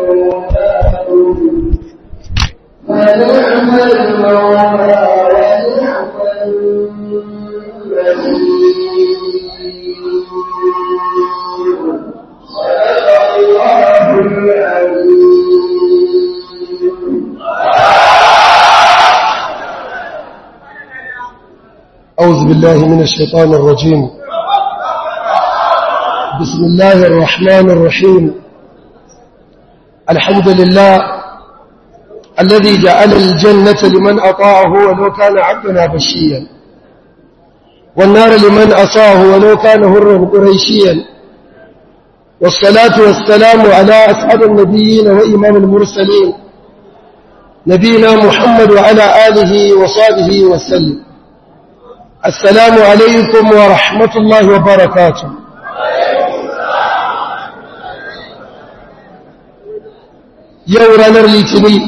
مولاكم فنعم المولى ونعم النصير صدق الله العظيم أعوذ بالله من الشيطان الرجيم بسم الله الرحمن الرحيم الحمد لله الذي جعل الجنة لمن أطاعه ولو كان عبدنا بشيا والنار لمن أصاه ولو كان هرا قريشيا والصلاة والسلام على أسعد النبيين وإمام المرسلين نبينا محمد وعلى آله وصحبه وسلم السلام عليكم ورحمة الله وبركاته yau ranar litini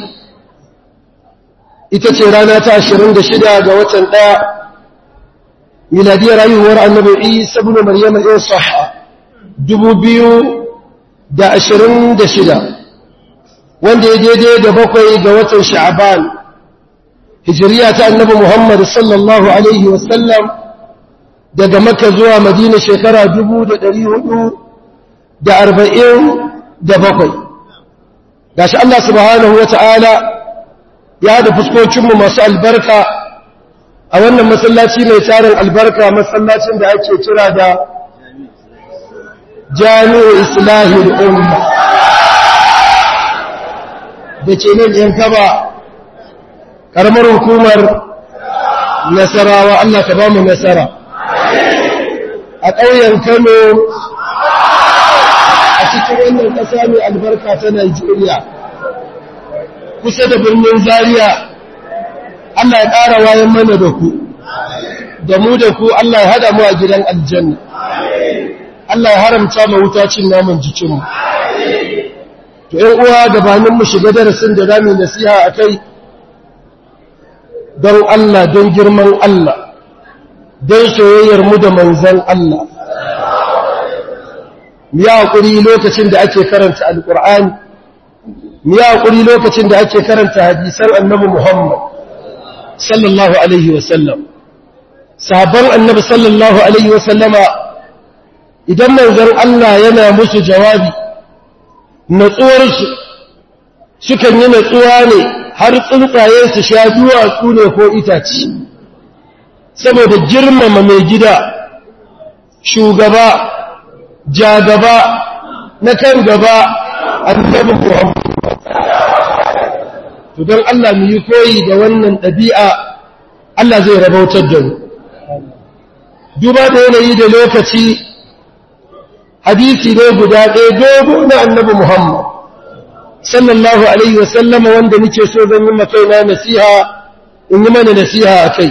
ita ce rana ta ashirin da shida ga watan ɗaya miladiyar haihuwar annabi isa bin maryam ɗin saha dubu biyu da ashirin da shida wanda ya daidai da bakwai ga watan sha'aban hijiriya ta annabi muhammad sallallahu alaihi wasallam daga makka zuwa madina shekara dubu da ɗari hudu da arba'in da bakwai gashi Allah subhanahu wa ta'ala ya da fuskokinmu masu albarka a wannan masallaci mai tarin albarka masallacin da ake kira da jami'u islahil umma da ke nan yan kaba ƙaramar hukumar nasarawa Allah ka ba mu nasara a ƙauyen kano a cikin wannan ƙasa mai albarka ta Najeriya kusa da birnin Zaria Allah ya ƙara wayan mana da ku da mu da ku Allah ya hada mu a gidan aljanna Allah ya haramta ma wuta cin naman jikinmu to ƴan uwa gabanin mu shiga darasin da zamu nasiha akai don Allah don girman Allah don soyayyar mu da manzon Allah mu yi haƙuri lokacin da ake karanta alƙur'ani mu yi haƙuri lokacin da ake karanta hadisan annabi muhammad sallallahu alaihi wasallam sabon annabi sallallahu alaihi wasallama idan manzon Allah yana musu jawabi natsuwarsu sukan yi natsuwa ne har tsuntsaye su sha duwatsu ne ko itaci saboda girmama mai gida shugaba jagaba na kan gaba annabi Muhammad to don Allah mu yi koyi da wannan ɗabi'a Allah zai rabautar da mu duba da yanayi da lokaci hadisi ne guda ɗaya dogo na annabi Muhammad sallallahu alaihi wasallam wanda nake so zan yi makaina nasiha in yi mana nasiha a kai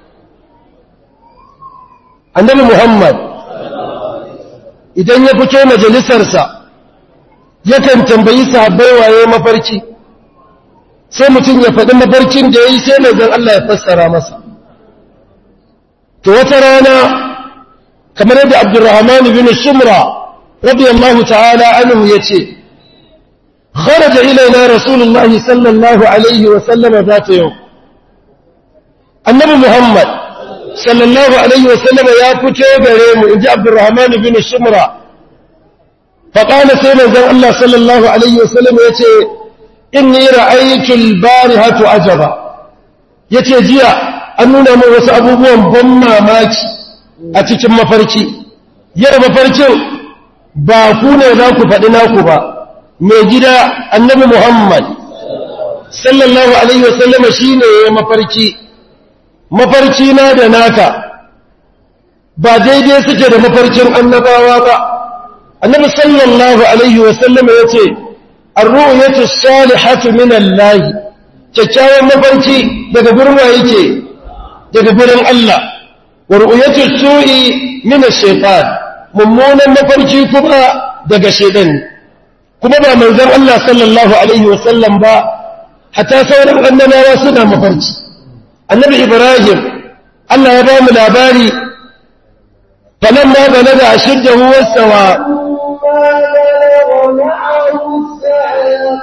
annabi Muhammad idan ya fito majalisarsa yakan tambayi sahabbai waye mafarki sai mutum ya faɗi mafarkin da ya yi sai mai Allah ya fassara masa to wata rana kamar yadda abdurrahman bin shumra radiyallahu ta'ala anhu yace kharaja ilaina rasulullahi sallallahu alaihi wa sallam zata yau annabi muhammad sallallahu alaihi wasallam ya fito gare mu inji Abdurrahman bin Shumra fa qala sai manzon Allah sallallahu alaihi wasallam yace inni ra'aytu al-barihatu ajaba yace jiya an nuna min wasu abubuwan ban mamaki a cikin mafarki yau mafarkin ba ku ne za ku faɗi naku ba mai gida annabi Muhammad sallallahu alaihi wasallam shine mafarki mafarki na da naka ba daidai suke da mafarkin annabawa ba annabi sallallahu alaihi wasallam ya ce arru'yatu salihatu min Allah kyakkyawan mafarki daga gurin wa yake daga gurin Allah wa ru'yatu su'i min ash-shaytan mummunan mafarki kuma daga shaytan kuma ba manzon Allah sallallahu alaihi wasallam ba hatta sauran annabawa suna mafarki annabi ibrahim Allah ya ba mu labari falamma balaga ashiddahu wastawa فلما بلغ معه السعي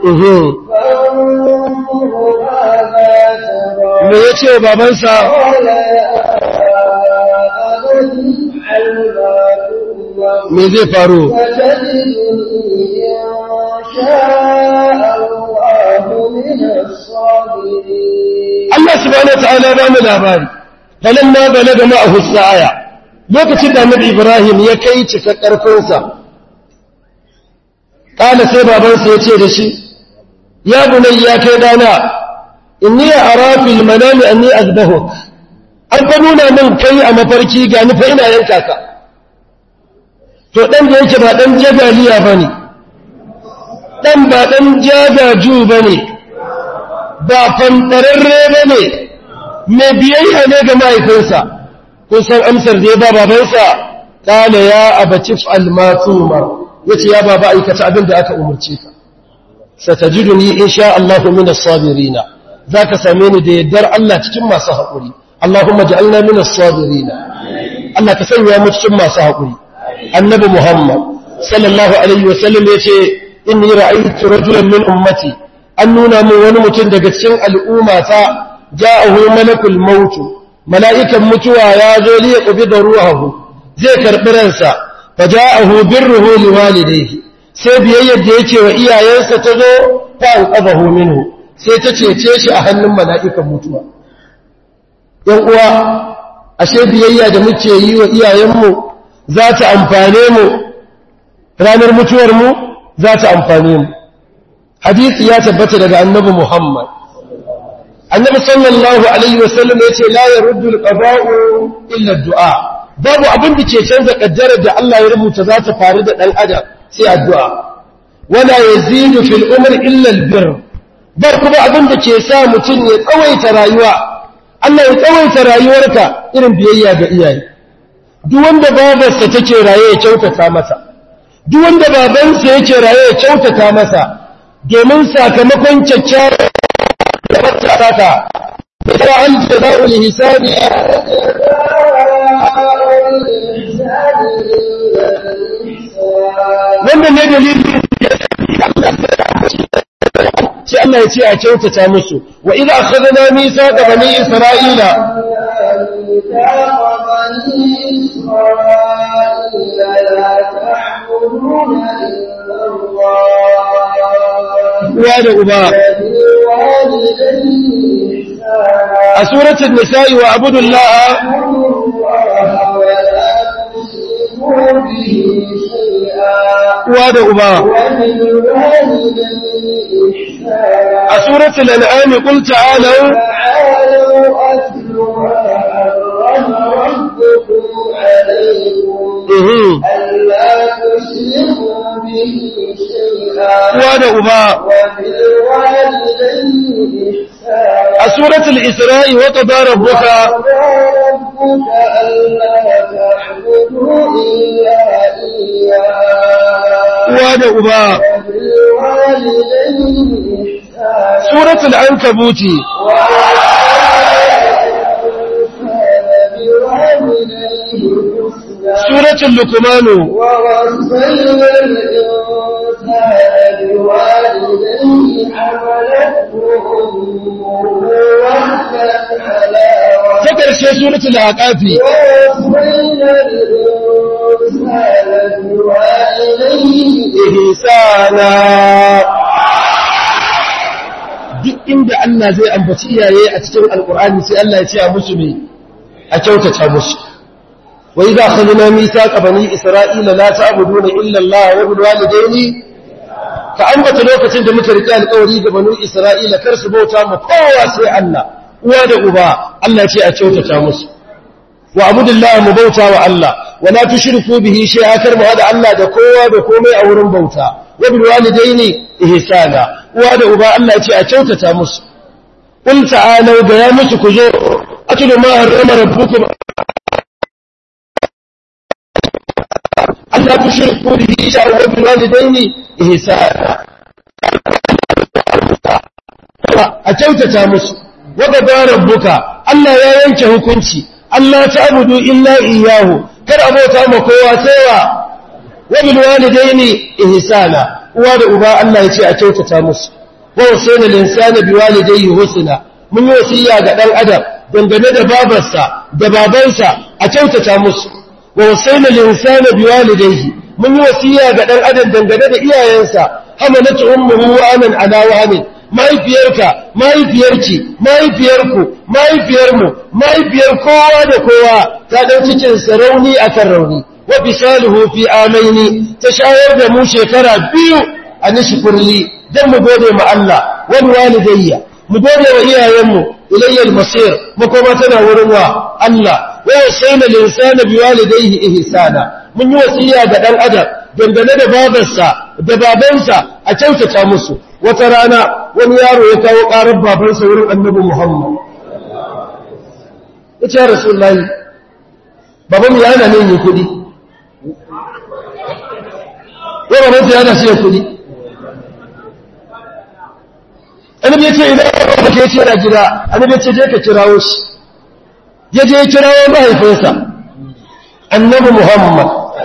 uhum. فانظر ماذا me ترى ya ce wa babansa قال يا أبت افعل ما تؤمر me zai faru فتجدني إن شاء الله من الصابرين Allah subhanahu wa ta'ala ba mu labari falamma balaga ma'ahu sa'aya lokacin da Annabi Ibrahim ya kai cika karfinsa kana sai babansa ya ce da shi ya bunayya kai dana inni ara fil manami anni azbahuk an fa nuna min kai a mafarki ga ni fa ina yanka ka to dan da yake ba dan jagaliya bane dan ba dan jagaju bane ba fantararre bane mai biyayya ne ga mahaifinsa kun san amsar da ya ba babansa kala ya abaci fa'al ma tumar yace ya baba aikata abin da aka umarce ka satajiduni insha Allah min as-sabirin zaka same ni da yaddar Allah cikin masu haƙuri Allahumma ja'alna min as-sabirin Allah ka sanya mu cikin masu haƙuri annabi Muhammad sallallahu alaihi wa sallam yace inni ra'aytu rajulan min ummati an nuna min wani mutum daga cikin al'ummata ja'ahu malakul maut mala'ikan mutuwa ya zo li yaqbida ruhahu zai karbi ransa faja'ahu birruhu liwalidayhi sai biyayyar da yake wa iyayensa ta zo ta alqabahu minhu sai ta cece shi a hannun mala'ikan mutuwa yan uwa ashe biyayya da muke yi wa iyayenmu za ta amfane mu ranar mutuwar mu za ta amfane mu hadisi ya tabbata daga annabi Muhammad annabi sallallahu alaihi wasallam yace la yaruddu alqada'u illa ad-du'a babu abin da ke canza kaddarar da Allah ya rubuta za ta faru da dan adam sai addu'a wala yazidu fil umri illa albir bar kuma abin da ke sa mutum ya tsawaita rayuwa Allah ya tsawaita rayuwarka irin biyayya ga iyaye duk wanda babarsa take raye ya kyautata masa duk wanda babansa yake raye ya kyautata masa domin sakamakon kyakkyawar da wata raka da an jaza'ul hisabi wannan ne dalilin sai Allah ya ce a kyautata musu wa idza akhadna mithaqa bani isra'ila uwa da uba a suratul nisa'i wa abudullah uwa da uba a suratul an'am qul ta'alu تعالوا أتل ما حرم ربكم عليكم mhm ألا تشركوا به شيئا uwa da uba وبالوالدين إحسانا a suratul isra'i wa qada rabbuka وقضى ربك ألا تعبدوا إلا إياه uwa da uba وبالوالدين إحسانا suratul ankabuti suratul luqmanu ووصينا الإنسان بوالديه حملته أمه وهنا على ta karshe suratul aqafi ووصينا الإنسان بوالديه ihsana duk inda Allah zai ambaci iyaye a cikin alkur'ani sai Allah ya ce a musu me a kyautata musu wa idza akhadna mithaqa bani isra'ila la ta'buduna illa Allah wa bil walidayni ka ambata lokacin da muka rike alƙawari ga banu isra'ila kar su bauta mu kowa sai Allah uwa da uba Allah ya ce a kyautata musu wa abudullah mu bauta wa Allah wa la tushriku bihi shay'a kar mu hada Allah da kowa da komai a wurin bauta wa bil walidaini ihsana uwa da uba Allah ya ce a kyautata musu qul ta'alu ga ya musu ku zo atlu ma harrama rabbukum Allah tushriku bihi shay'a wa bil walidaini ihsana a kyautata musu wa qada rabbuka Allah ya yanke hukunci Allah ta'budu illa iyyahu kar abota ma kowa sai wa wa bil walidaini ihsana uwa da uba Allah ya ce a kyautata musu wa wasaina linsana biwalidayhi husna mun yi wasiya ga dan adam dangane da babarsa da babansa a kyautata musu wa wasaina linsana biwalidayhi mun yi wasiya ga dan adam dangane da iyayensa hamalatu ummuhu wa anan ala wahmin mahaifiyarka mahaifiyarki mahaifiyarku mahaifiyarmu mahaifiyar kowa da kowa ta ɗan cikin sarauni akan rauni wa bisaluhu fi amaini ta shayar da mu shekara biyu a nishkurli dan mu gode ma Allah wal walidayya mu gode wa iyayenmu ilayya al-masir makoma tana wurin wa Allah wa wasayna linsana biwalidayhi ihsana mun yi wasiya ga dan adam dangane da babarsa da babansa a kyautata musu wata rana wani yaro ya kawo ƙarar babansa wurin annabi Muhammad ya ce rasulullahi baban ya hana ne kuɗi ya babansa ya hana shi kuɗi annabi ya ce idan ya ke ce na gida annabi ya ce je ka kirawo shi ya je ya kirawo mahaifinsa annabi Muhammad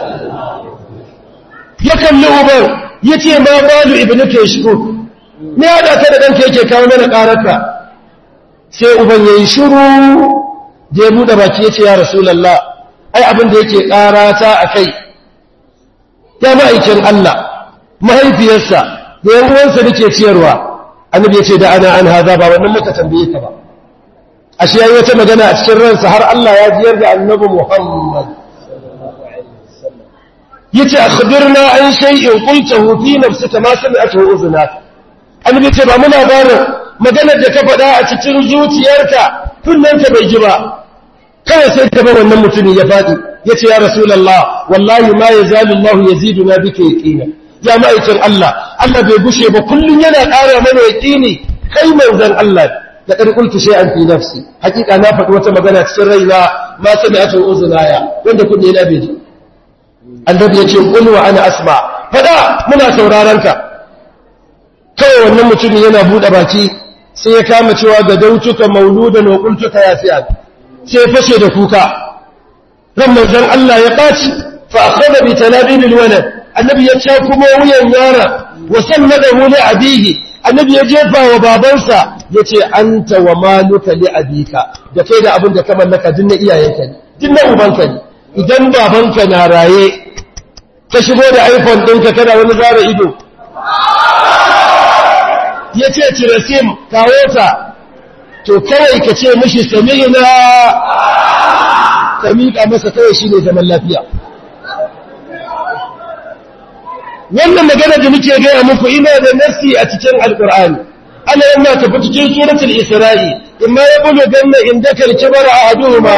ya kalli uban ya ce ma balu ibnu ke shigo ne ya ka da ɗanka yake kawo mana ƙararka sai uban ya yi shiru da ya buɗe baki ya ce ya rasulallah ai abin da yake ƙarata a kai ya ma'aikin Allah mahaifiyarsa da yan uwansa da ke ciyarwa annabi ya ce da ana an haza ba wannan muka tambaye ka ba ashe yayi wata magana a cikin ransa har Allah ya jiyar da annabi Muhammad yace akhbirna an shay'in qultahu fi nafsika ma sami'atuhu udhunaka annabi ce ba muna barin maganar da ka faɗa a cikin zuciyarka kullanta bai ji ba kawai sai ka bar wannan mutumin ya faɗi yace ya rasulullah wallahi ma yazalu Allah yaziduna bika yaqina ya ma'aikin Allah Allah bai gushe ba kullun yana ƙara mana yaqini kai manzon Allah da ƙar kultu shay'an fi nafsi hakika na faɗi wata magana cikin raina ma sami'atu uzunaya wanda kunne na bai ji annabi yace qul wa ana asma fada muna sauraron ka kawai wannan mutumin yana buɗe baki sai ya kama cewa ga dautuka mauludan wa qultuka ya fi'al sai ya fashe da kuka ran manzon Allah ya ɓaci fa akhadha bi talabil walad annabi ya ce kuma wuyan yara wa sannadahu li abihi annabi ya jefa wa babansa yace anta wa maluka li abika da kai da abin da ka mallaka din na iyayenka ne din na ubanka ne idan babanka na raye ka shigo da iPhone ɗinka kana wani zara ido ya ce cire sim kawo ta to kawai ka ce mashi sami'ina ka miƙa masa kawai shi ne zaman lafiya wannan magana da muke gaya muku ina da nasi a cikin alƙur'ani ana yana tafi cikin suratul isra'i imma ya bulu ganna inda kalki bara a aduhuma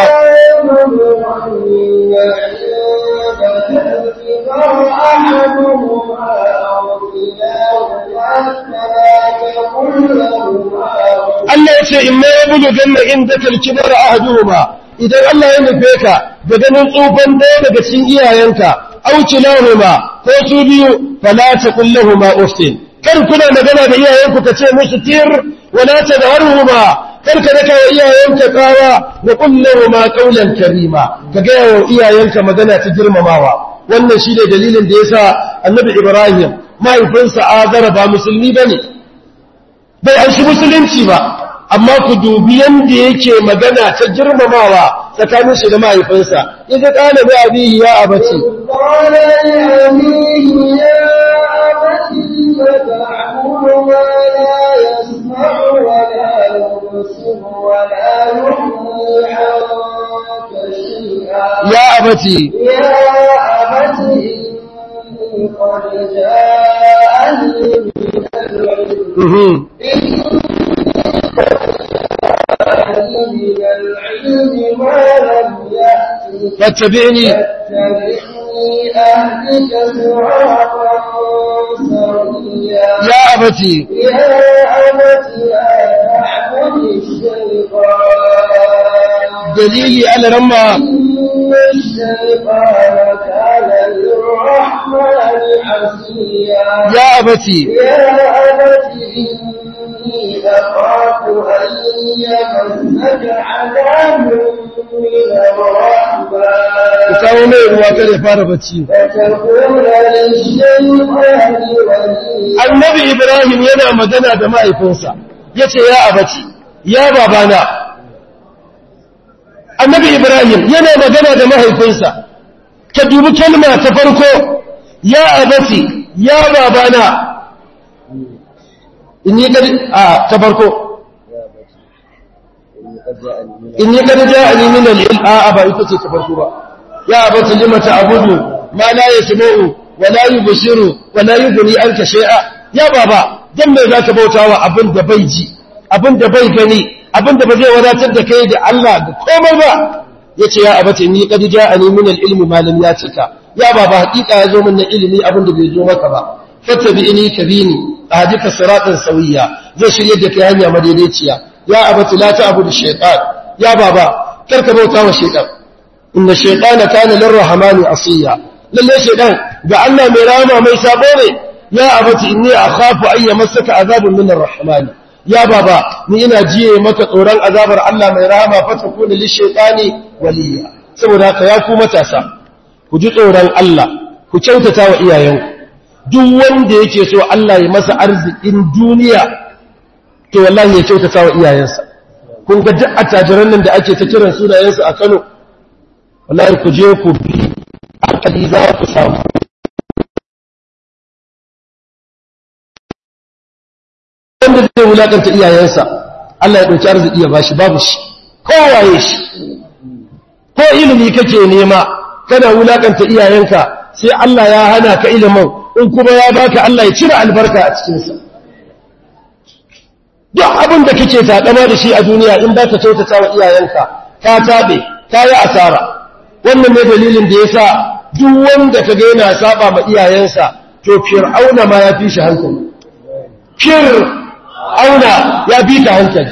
Allah ya ce imma ya bulu ganna inda kalki bara a aduhuma idan Allah ya nufe ka da ganin tsufan ɗaya daga cikin iyayenka auci lahuma ko su biyu fala taqul lahumu uftin kar kuna magana da iyayenku ka ce musu tir wala tadharuhuma kar ka daka wa iyayenka kawa wa qul lahumu qawlan karima ka ga wa iyayenka magana ta girmamawa wannan shine dalilin da yasa annabi Ibrahim mahaifinsa Azara ba musulmi bane bai an shi musulunci ba amma ku dubi yanda yake magana ta girmamawa tsakanin shi da mahaifinsa yaje kana bi abihi ya abaci قال لأبيه يا أبت فتعبد ما لا يسمع ولا يبصر ولا يغني عنك شيئا ya abaci يا أبت إني قد جاءني من العلم mhm من العلم ما لم يأتك fattabi'ni فاتبعني أهدك صراطا سويا ya abaci يا أبت لا تعبد الشيطان dalili alaramma إن الشيطان كان للرحمن عصيا ya abaci يا أبت إني أخاف أن يمسك عذاب ku kawo mai ruwa kada ya fara bacci annabi ibrahim yana magana da mahaifinsa ya ce ya abaci ya babana annabi ibrahim yana magana da mahaifinsa ka dubi kalma ta farko ya abaci ya babana in yi a ta farko in yi kada ja ani min al-ilm a ba ita ce ta farko ba ya abati lima ta'budu ma la yasma'u wa la yubsiru wa la yughni anka shay'a ya baba dan me zaka bautawa abin da bai ji abin da bai gani abin da ba zai wadatar da kai da Allah da komai ba yace ya abati ni kad ja'ani min al-ilm ma lam yatika ya baba hakika ya zo min na ilimi abin da bai zo maka ba fattabi'ini kabini ahdika siratan sawiya zai shirye da kai hanya madaidaiciya ya abati la ta'budu shaytan ya baba karka bauta wa shaytan inna shaytana kana lirrahmani asiya lalle shaytan ga Allah mai rama mai sabo ne ya abati inni akhafu an yamassaka azabun min arrahmani ya baba ni ina jiye maka tsoron azabar Allah mai rama fa takuna lishaytani waliya saboda haka ya ku matasa ku ji tsoron Allah ku kyautata wa iyayenku duk wanda yake so Allah ya masa arzikin duniya to wallahi ya kyautata wa iyayensa kun ga duk attajiran nan da ake ta kiran sunayensu a Kano wallahi ku je ku bi akali za ku samu wanda zai wulakanta iyayensa Allah ya dauki arziki ya bashi babu shi kowaye shi ko ilimi kake nema kana wulakanta iyayenka sai Allah ya hana ka ilimin in kuma ya baka Allah ya cire albarka a cikinsa duk abin da kake takama da shi a duniya in ba ka kyautata wa iyayenka ka tabe ka yi asara wannan ne dalilin da yasa duk wanda ka ga yana saba ma iyayensa to fir'auna ma ya fi shi hankali fir'auna ya fi ka hankali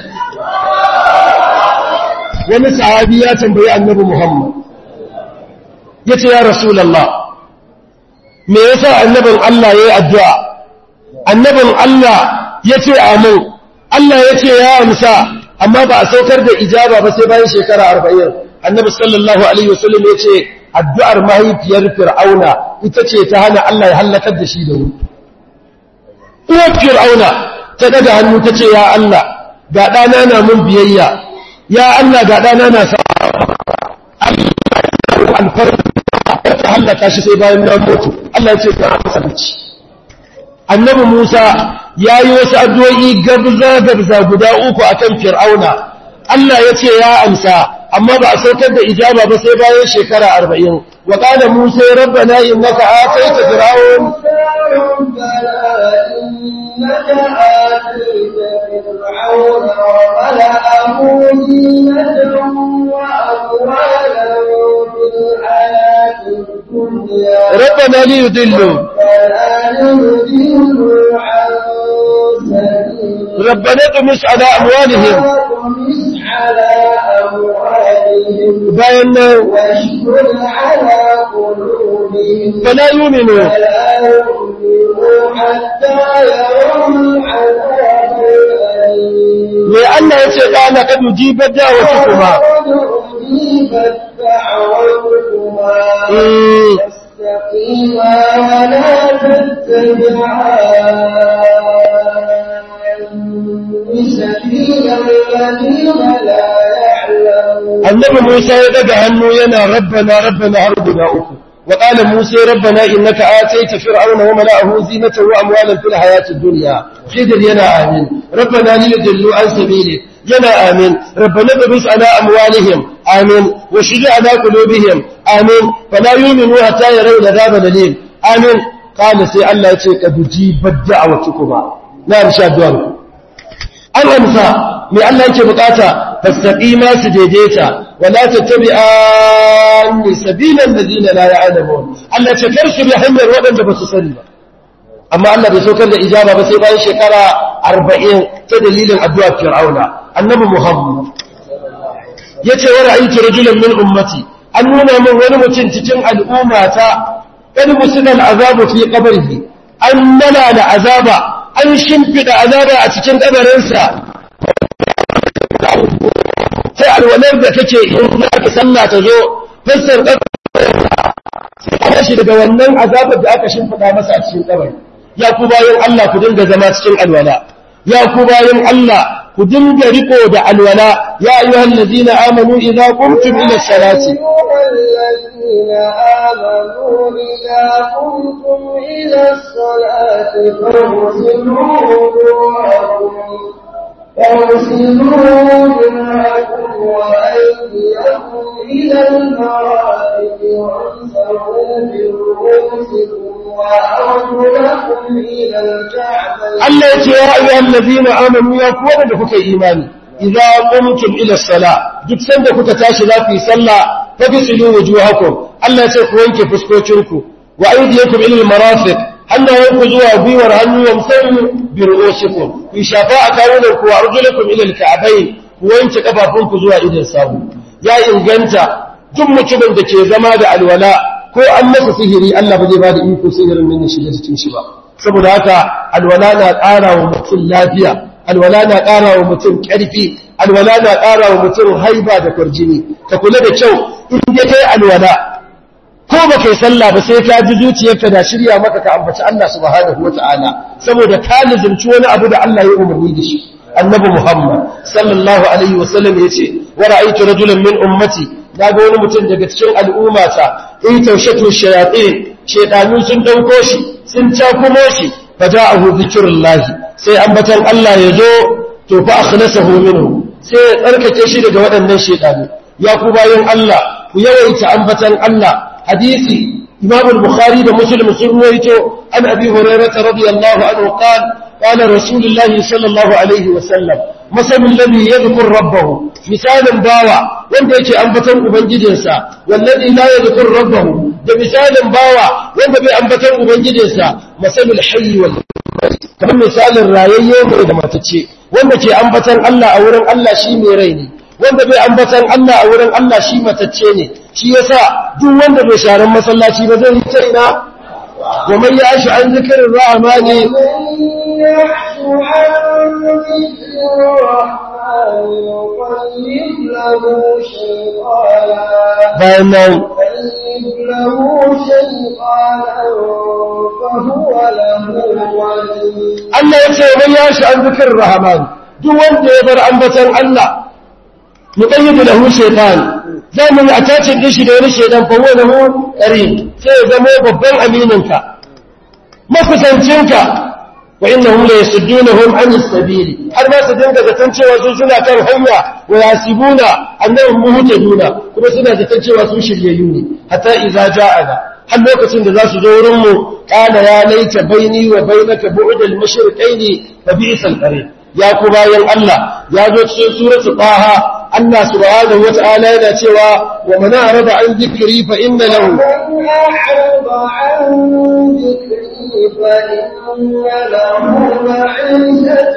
wani sahabi ya tambayi annabi Muhammad yace ya rasulullah me yasa annabin Allah yayi addu'a annabin Allah yace amin Allah yace ya amsa amma ba a saukar da ijaba ba sai bayan shekara 40 annabi sallallahu alaihi wasallam yace addu'ar mahaifiyar fir'auna ita ce ta hana Allah ya halakar da shi da wuri uwar fir'auna ta daga hannu ta ce ya Allah ga ɗana na mun biyayya ya Allah ga ɗana na sa Allah alfarma ta hallaka shi sai bayan na mutu Allah ya ce ka masa bici annabi Musa ya yi wasu addu'o'i gabza gabza guda uku akan fir'auna Allah ya ce ya amsa amma ba a saukar da ijaba ba sai bayan shekara arba'in wa qala Musa rabbana innaka ataita fir'aun إنك آتيت فرعون وملأه زينة وأموالا في الحياة الدنيا ربنا ليضلوا فلا يضلوا عن سبيلك ربنا اطمس على أموالهم وطمس على أموالهم bayan nan واشكر على قلوبهم fala yuminu فلا يؤمنوا حتى يروا العذاب الأليم mai Allah ya ce ɗana ka dujibar da'awatu kuma أجيبت دعوتكما Mm. فاستقيما ولا تتبعان سبيل الذين لا يعلمون annabi Musa ya daga hannu yana rabbana rabbana har guda uku wa qala Musa rabbana innaka ataita fir'auna wa mala'ahu zinatan wa amwalan fil hayatid dunya khidr yana amin rabbana liyudillu an sabilik yana amin rabbana tabis ala amwalihim amin wa shiji ala qulubihim amin fala yu'minu hatta yarawu adhab alim amin qala sai Allah ya ce kad jibat da'awatukuma na insha Allah an amsa mai Allah yake bukata fastaqima su daidaita wala tattabi'an sabilan ladina la ya'lamun Allah ce kar su bi hanyar waɗanda ba su sani ba amma Allah bai saukar da ijaba ba sai bayan shekara 40 ta dalilin addu'a Fir'auna annabi Muhammad yace wa ra'aytu rajulan min ummati an nuna min wani mutum cikin al'ummata kad musulal azabu fi qabrihi an nala da azaba an shimfida azaba a cikin kabarinsa sai alwalar da kake in za ka sallah ta zo fassar ƙarfi shi daga wannan azabar da aka shimfiɗa masa a cikin kabari ya ku bayan Allah ku dinga zama cikin alwala ya ku bayan Allah ku dinga riko da alwala ya ayyuhal ladina amanu idza qumtum ila salati الذين آمنوا إذا قمتم إلى الصلاة فاغسلوا وجوهكم فاغسلوا وجوهكم وأيديكم إلى المرافق وامسحوا برؤوسكم وأرجلكم إلى الكعبين Allah ya ce ya ayyuhal ladina amanu ya ku wanda kuka yi imani idza qumtum ila sala duk sanda kuka tashi za ku yi sallah fagsilu wujuhakum Allah ya ce ku wanke fuskokinku wa aydiyakum ila almarafiq hannayenku zuwa gwiwar hannu wamsahu bi ru'usikum ku shafa a kawunanku wa arjulakum ila alka'bayn ku wanke kafafunku zuwa idan sawu ya inganta duk mutumin da ke zama da alwala ko an masa sihiri Allah ba zai ba da iko sihirin nan ya shiga cikin shi ba saboda haka alwala na ƙara wa mutum lafiya alwala na ƙara wa mutum ƙarfi alwala na ƙara wa mutum haiba da kwarjini ka kula da kyau in dai kai alwala ko ba kai sallah ba sai ka ji zuciyarka da shirya maka ka ambaci Allah subhanahu wata'ala saboda ka lizumci wani abu da Allah ya umarni da shi annabi Muhammad sallallahu alaihi wasallam yace wa ra'aytu rajulan min ummati naga wani mutum daga cikin al'ummata in taushatu shayatin shaytanu sun dauko shi sun cakumo shi faja'ahu zikrullahi sai ambatan Allah ya zo to fa akhlasahu minhu sai ya tsarkake shi daga waɗannan shaytanu ya ku bayan Allah ku yawaita ambatan Allah hadisi Imam al-Bukhari da Muslim sun ruwaito an Abi Hurairah radiyallahu anhu qala قال رسول الله صلى الله عليه وسلم مثل الذي يذكر ربه مثال باوا wanda yake ambaton ubangijinsa wallazi la yadhkur rabbahu da misalin bawa wanda bai ambaton ubangijinsa masalul hayy wal kamar misalin rayayye ne da matace wanda ke ambaton Allah a wurin Allah shi mai rai ne wanda bai ambaton Allah a wurin Allah shi matacce ne shi yasa duk wanda bai sharan masallaci ba zai yi ta ina wa man ya'shu an zikrir rahmani يحش عن ذكر الرحمن يقلب له شيطانا bayan nan يقلب له شيطانا فهو له ولي Allah ya ce man yashi an zikir rahman duk wanda ya bar ambatan Allah muqayyid lahu shaytan za mu yi attachin din shi da wani shaytan fa huwa lahu qarin sai ya zama babban amininka makusancinka wa innahum la yasuddunahum an as-sabil har ba su dinga zaton cewa su suna kan hanya wa yasibuna annahum muhtaduna kuma suna zaton cewa su shiryayyu ne hatta idza ja'ana har lokacin da za su zo wurin mu qala ya laita baini wa bainaka bu'd al-mashriqaini fa bi'sa al-qarin ya ku bayan Allah ya zo cikin suratu taha Allah subhanahu wa ta'ala yana cewa wa man arada an dhikri fa inna lahu من أعرض عن ذكري فإن له معيشة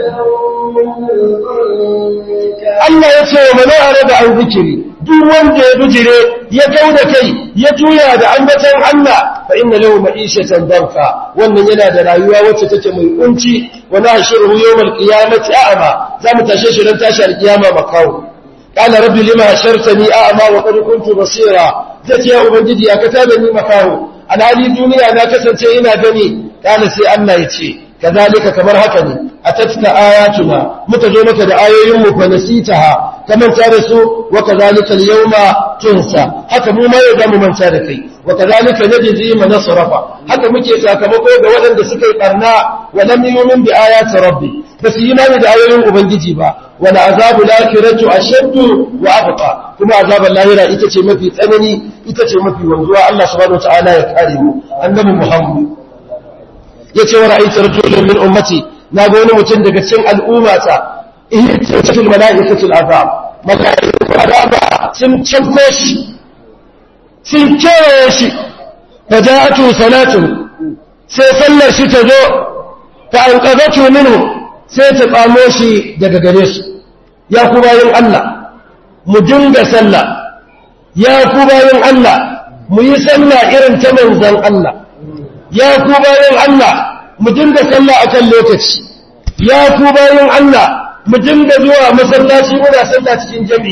ضنكا Allah ya ce wa mana arada an zikiri duk wanda ya bijire ya kauda kai ya juya da ambatan Allah fa inna lahu ma'ishatan danka wannan yana da rayuwa wacce take mai kunci wa nahshuruhu yawmal qiyamati a'ma za mu tashe shi ran tashi alqiyama makawo qala rabbi lima hashartani a'ma wa qad kuntu basira zai ya ubangiji ya kata da ni makawo alhali duniya na kasance ina gani qala sai Allah ya ce kazalika kamar haka ne atatka ayatuna muka zo maka da ayoyin mu fa nasitaha kaman ta da su wa kazalika al-yawma tunsa haka mu ma yau mu manta da kai wa kazalika najzi man nasrafa haka muke sakamako ga waɗanda suka yi barna wa lam yu'min bi ayati rabbi ba su yi imani da ayoyin ubangiji ba wa la azabu lakiratu ashaddu wa abqa kuma azaban lahira ita ce mafi tsanani ita ce mafi wanzuwa Allah subhanahu wa ta'ala ya kare mu annabi Muhammad ya ce wa ra'aytu rajulan min ummati na ga wani mutum daga cikin al'ummata ihtatul malaikatul azab malaikatul azab sun canko shi sun kewaye shi fa ja'atu salatu sai sallar shi ta zo fa anqadatu minhu sai ta tsamo shi daga gare su ya ku bayin Allah mu dinga sallah ya ku bayin Allah mu yi sallah irin ta manzon Allah ya ku bayan Allah mu dinga sallah akan lokaci ya ku bayan Allah mu dinga zuwa masallaci muna sallah cikin jami'i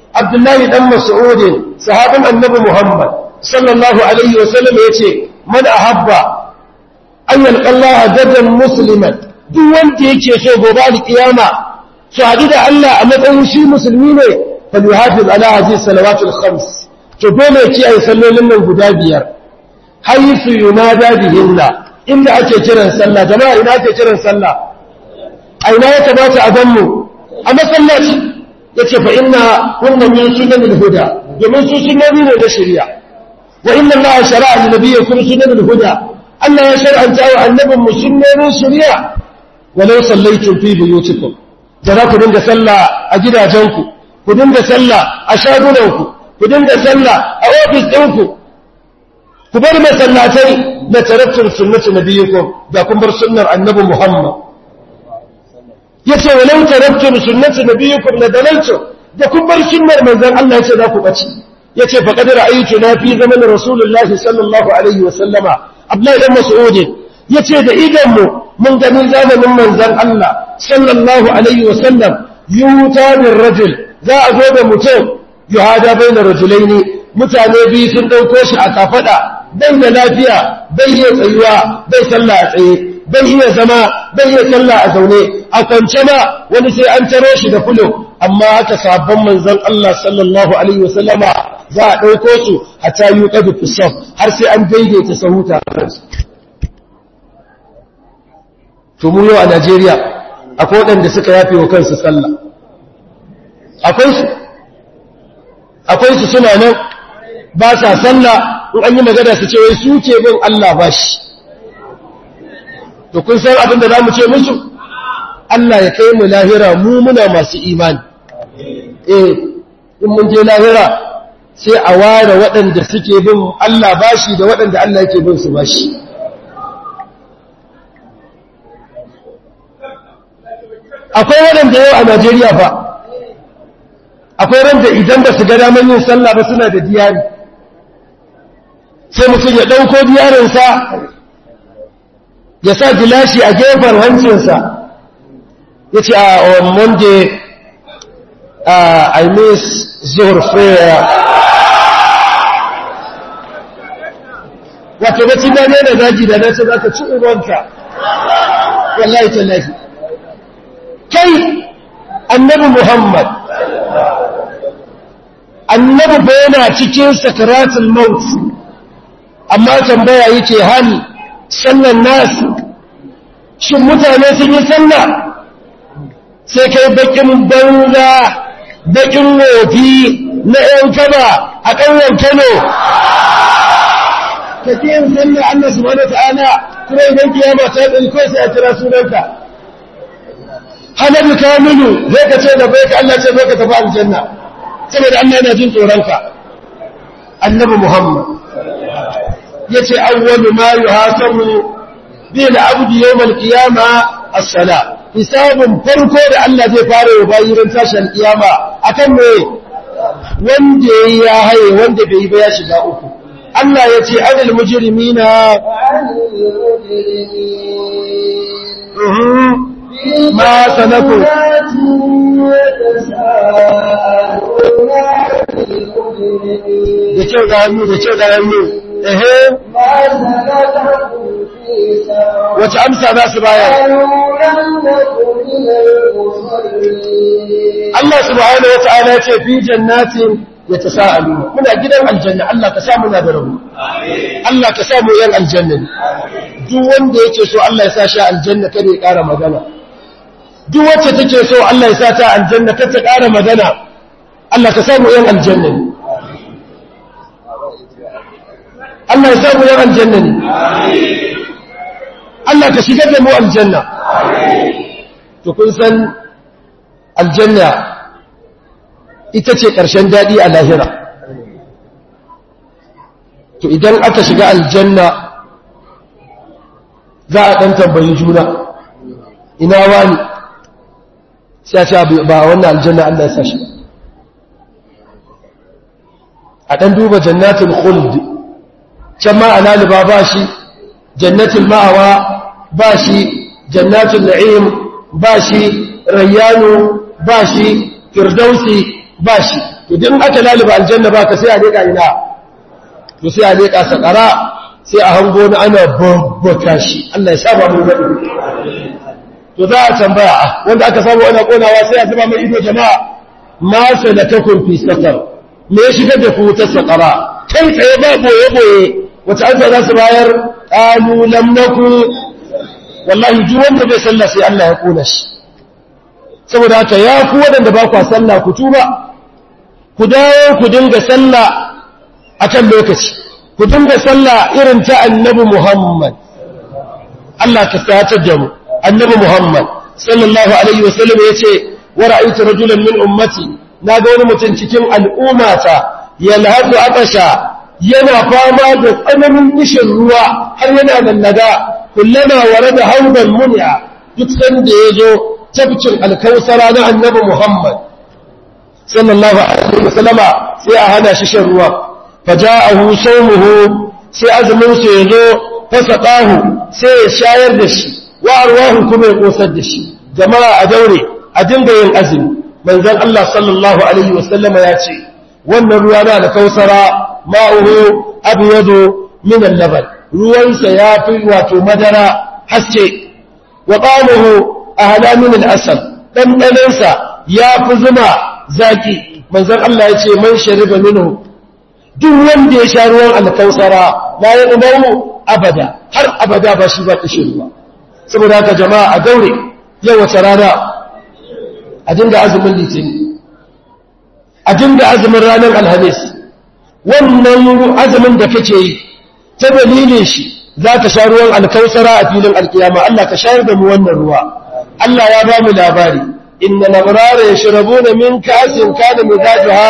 abdullahi dan mas'ud sahabin annabi muhammad sallallahu alaihi wasallam yace man ahabba an yalqa Allah gadan musliman duk wanda yake so gobe alkiyama su haɗu da Allah a matsayin shi musulmi ne falyuhafiz ala hadhihi salawatul khams to dole ki ayi sallolin nan guda biyar haythu yunada bihinna inda ake kiran sallah jama'a ina ake kiran sallah a ina ya kamata a ganmu a masallaci yace fa inna kunna min sunanil huda domin su sunnoni ne da shari'a wa inna Allah shara'a li nabiyyikum sunanil huda Allah ya shar'anta wa annabin mu sunnonin shari'a walau sallaitum fi buyutikum da za ku dinga sallah a gidajenku ku dinga sallah a shagunanku ku dinga sallah a ofis ɗinku ku bar masallatai da tarattar sunnati nabiyyikum da kun bar sunnar annabi Muhammad yace walau tarattar sunnati nabiyyikum la dalaltu da kun bar sunnar manzon Allah yace za ku bace yace fa qad ra'aytu na fi zaman rasulullahi sallallahu alaihi wa sallama Abdullahi dan Mas'ud yace da idan mu mun gani zamanin manzon Allah sallallahu alaihi wa sallam yuta min rajul za a zo da mutum yuhada bainar rajulaini mutane biyu sun dauko shi a kafada bai da lafiya bai iya tsayuwa bai sallah a tsaye bai iya zama bai iya sallah a zaune a kwance ma wani sai an taro shi da fulo amma haka sabon manzon Allah sallallahu alaihi wasallama za a ɗauko su a tayu ƙadu fusaf har sai an daidaita sahuta to mu yau a Najeriya akwai waɗanda suka yafe wa kansu sallah akwai su akwai su suna nan ba sa sallah in an yi magana su ce wai su ke bin Allah ba shi to kun san abin da za mu ce musu Allah ya kai mu lahira mu muna masu imani eh in mun je lahira sai a ware waɗanda suke bin Allah bashi da waɗanda Allah yake bin su bashi akwai waɗanda yau a Najeriya fa akwai randa idan ba su ga daman yin sallah ba suna da diyari sai mutum ya ɗauko diyarinsa ya sa gilashi a gefen hancinsa ya ce a on monday uh, i miss zuhur prayer wato bacci na ne da daji da nasa za ka ci ubanka wallahi tallafi kai annabi muhammad annabi ba yana cikin sakaratul maut amma tambaya yake hali sallan nasu shin mutane sun yi sallah sai kai bakin banza bakin wofi na ‘yan kaba a ƙauyen kano ka ke yin sallah Allah su wani ta'ala kuma idan kiyama ta yi kawai sai a kira sunanka hanabi kamilu zai ka ce da bai ka Allah ce bai ka tafi aljanna saboda Allah yana jin tsoronka annabi Muhammad yace awwalu ma yuhasabu bi al-abdi yawm al-qiyama as-sala hisabun farko da Allah zai fara wa bayi ran tashin kiyama akan me wanda ya haye wanda bai yi ba ya shiga uku Allah yace adal mujrimina ma sanaku da kyau da hannu da kyau da hannu ehe wace amsa za su bayar Allah subhanahu wata'ala ce fi jannatin yatasaalu muna gidan aljanna Allah ka sa muna da rabu Allah ka sa mu yan aljanna duk wanda yake so Allah ya sa shi aljanna kada ya ƙara magana duk wacce take so Allah ya sa ta aljanna kada ta ƙara magana Allah ka sa mu yan aljanna Allah ya sa mu yan aljanna ne Allah ka shigar da mu aljanna to kun san aljanna ita ce ƙarshen daɗi a lahira to idan aka shiga aljanna za a ɗan tambayi juna ina wani sai a ce ba wannan aljanna Allah ya sa shi a ɗan duba jannatin khuld can ma a laliba ba shi jannatin ma'awa ba shi jannatin na'im ba shi rayyano ba shi firdausi ba shi to din aka laliba aljanna ba ka sai a leƙa ina to sai a leƙa sakara sai a hango na ana babbaka shi Allah ya saba mu gadi to za a tambaya wanda aka samu ana konawa sai a zuba mai ido jama'a ma salatakum fi sakar me ya shigar da ku ta sakara kai tsaye ba boye boye wata an za su bayar qalu lam naku wallahi duk wanda bai sallah sai Allah ya kona shi saboda haka ya ku wadanda ba ku sallah ku tuba ku dawo ku dinga sallah akan lokaci ku dinga sallah irin ta annabi Muhammad Allah ka satar da mu annabi Muhammad sallallahu alaihi wasallam yace wa ra'aytu rajulan min ummati naga wani mutum cikin al'ummata yalhaqu atasha yana fama da tsananin kishin ruwa har yana lallaga kullama warada hawdan mun'a duk sanda yazo tabcin alkausara na annabi Muhammad sallallahu alaihi wasallama sai a hana shi shan ruwa faja'ahu sawmuhu sai azumin sa yazo fasaqahu sai ya shayar da shi wa arwahu kuma ya kosar da shi jama'a a daure a dinga yin azumi manzon Allah sallallahu alaihi wasallama ya ce wannan ruwa na da kausara ma'uhu abyadu min al-laban ruwansa yafi wato madara haske wa qamuhu ahla min al-asal dan danansa yafi zuma zaki manzon Allah ya ce man shariba minhu duk wanda ya sha ruwan al-kausara la yaqbalu abada har abada ba shi ba kishi ruwa saboda haka jama'a a daure yau wace rana a dinga azumin litini a dinga azumin ranar alhamis wannan azumin da kake yi ta dalilin shi za ka sha ruwan alkausara a filin alkiyama Allah ka shayar da mu wannan ruwa Allah ya ba mu labari inna labrara yashrabuna min ka'sin kana mizajuha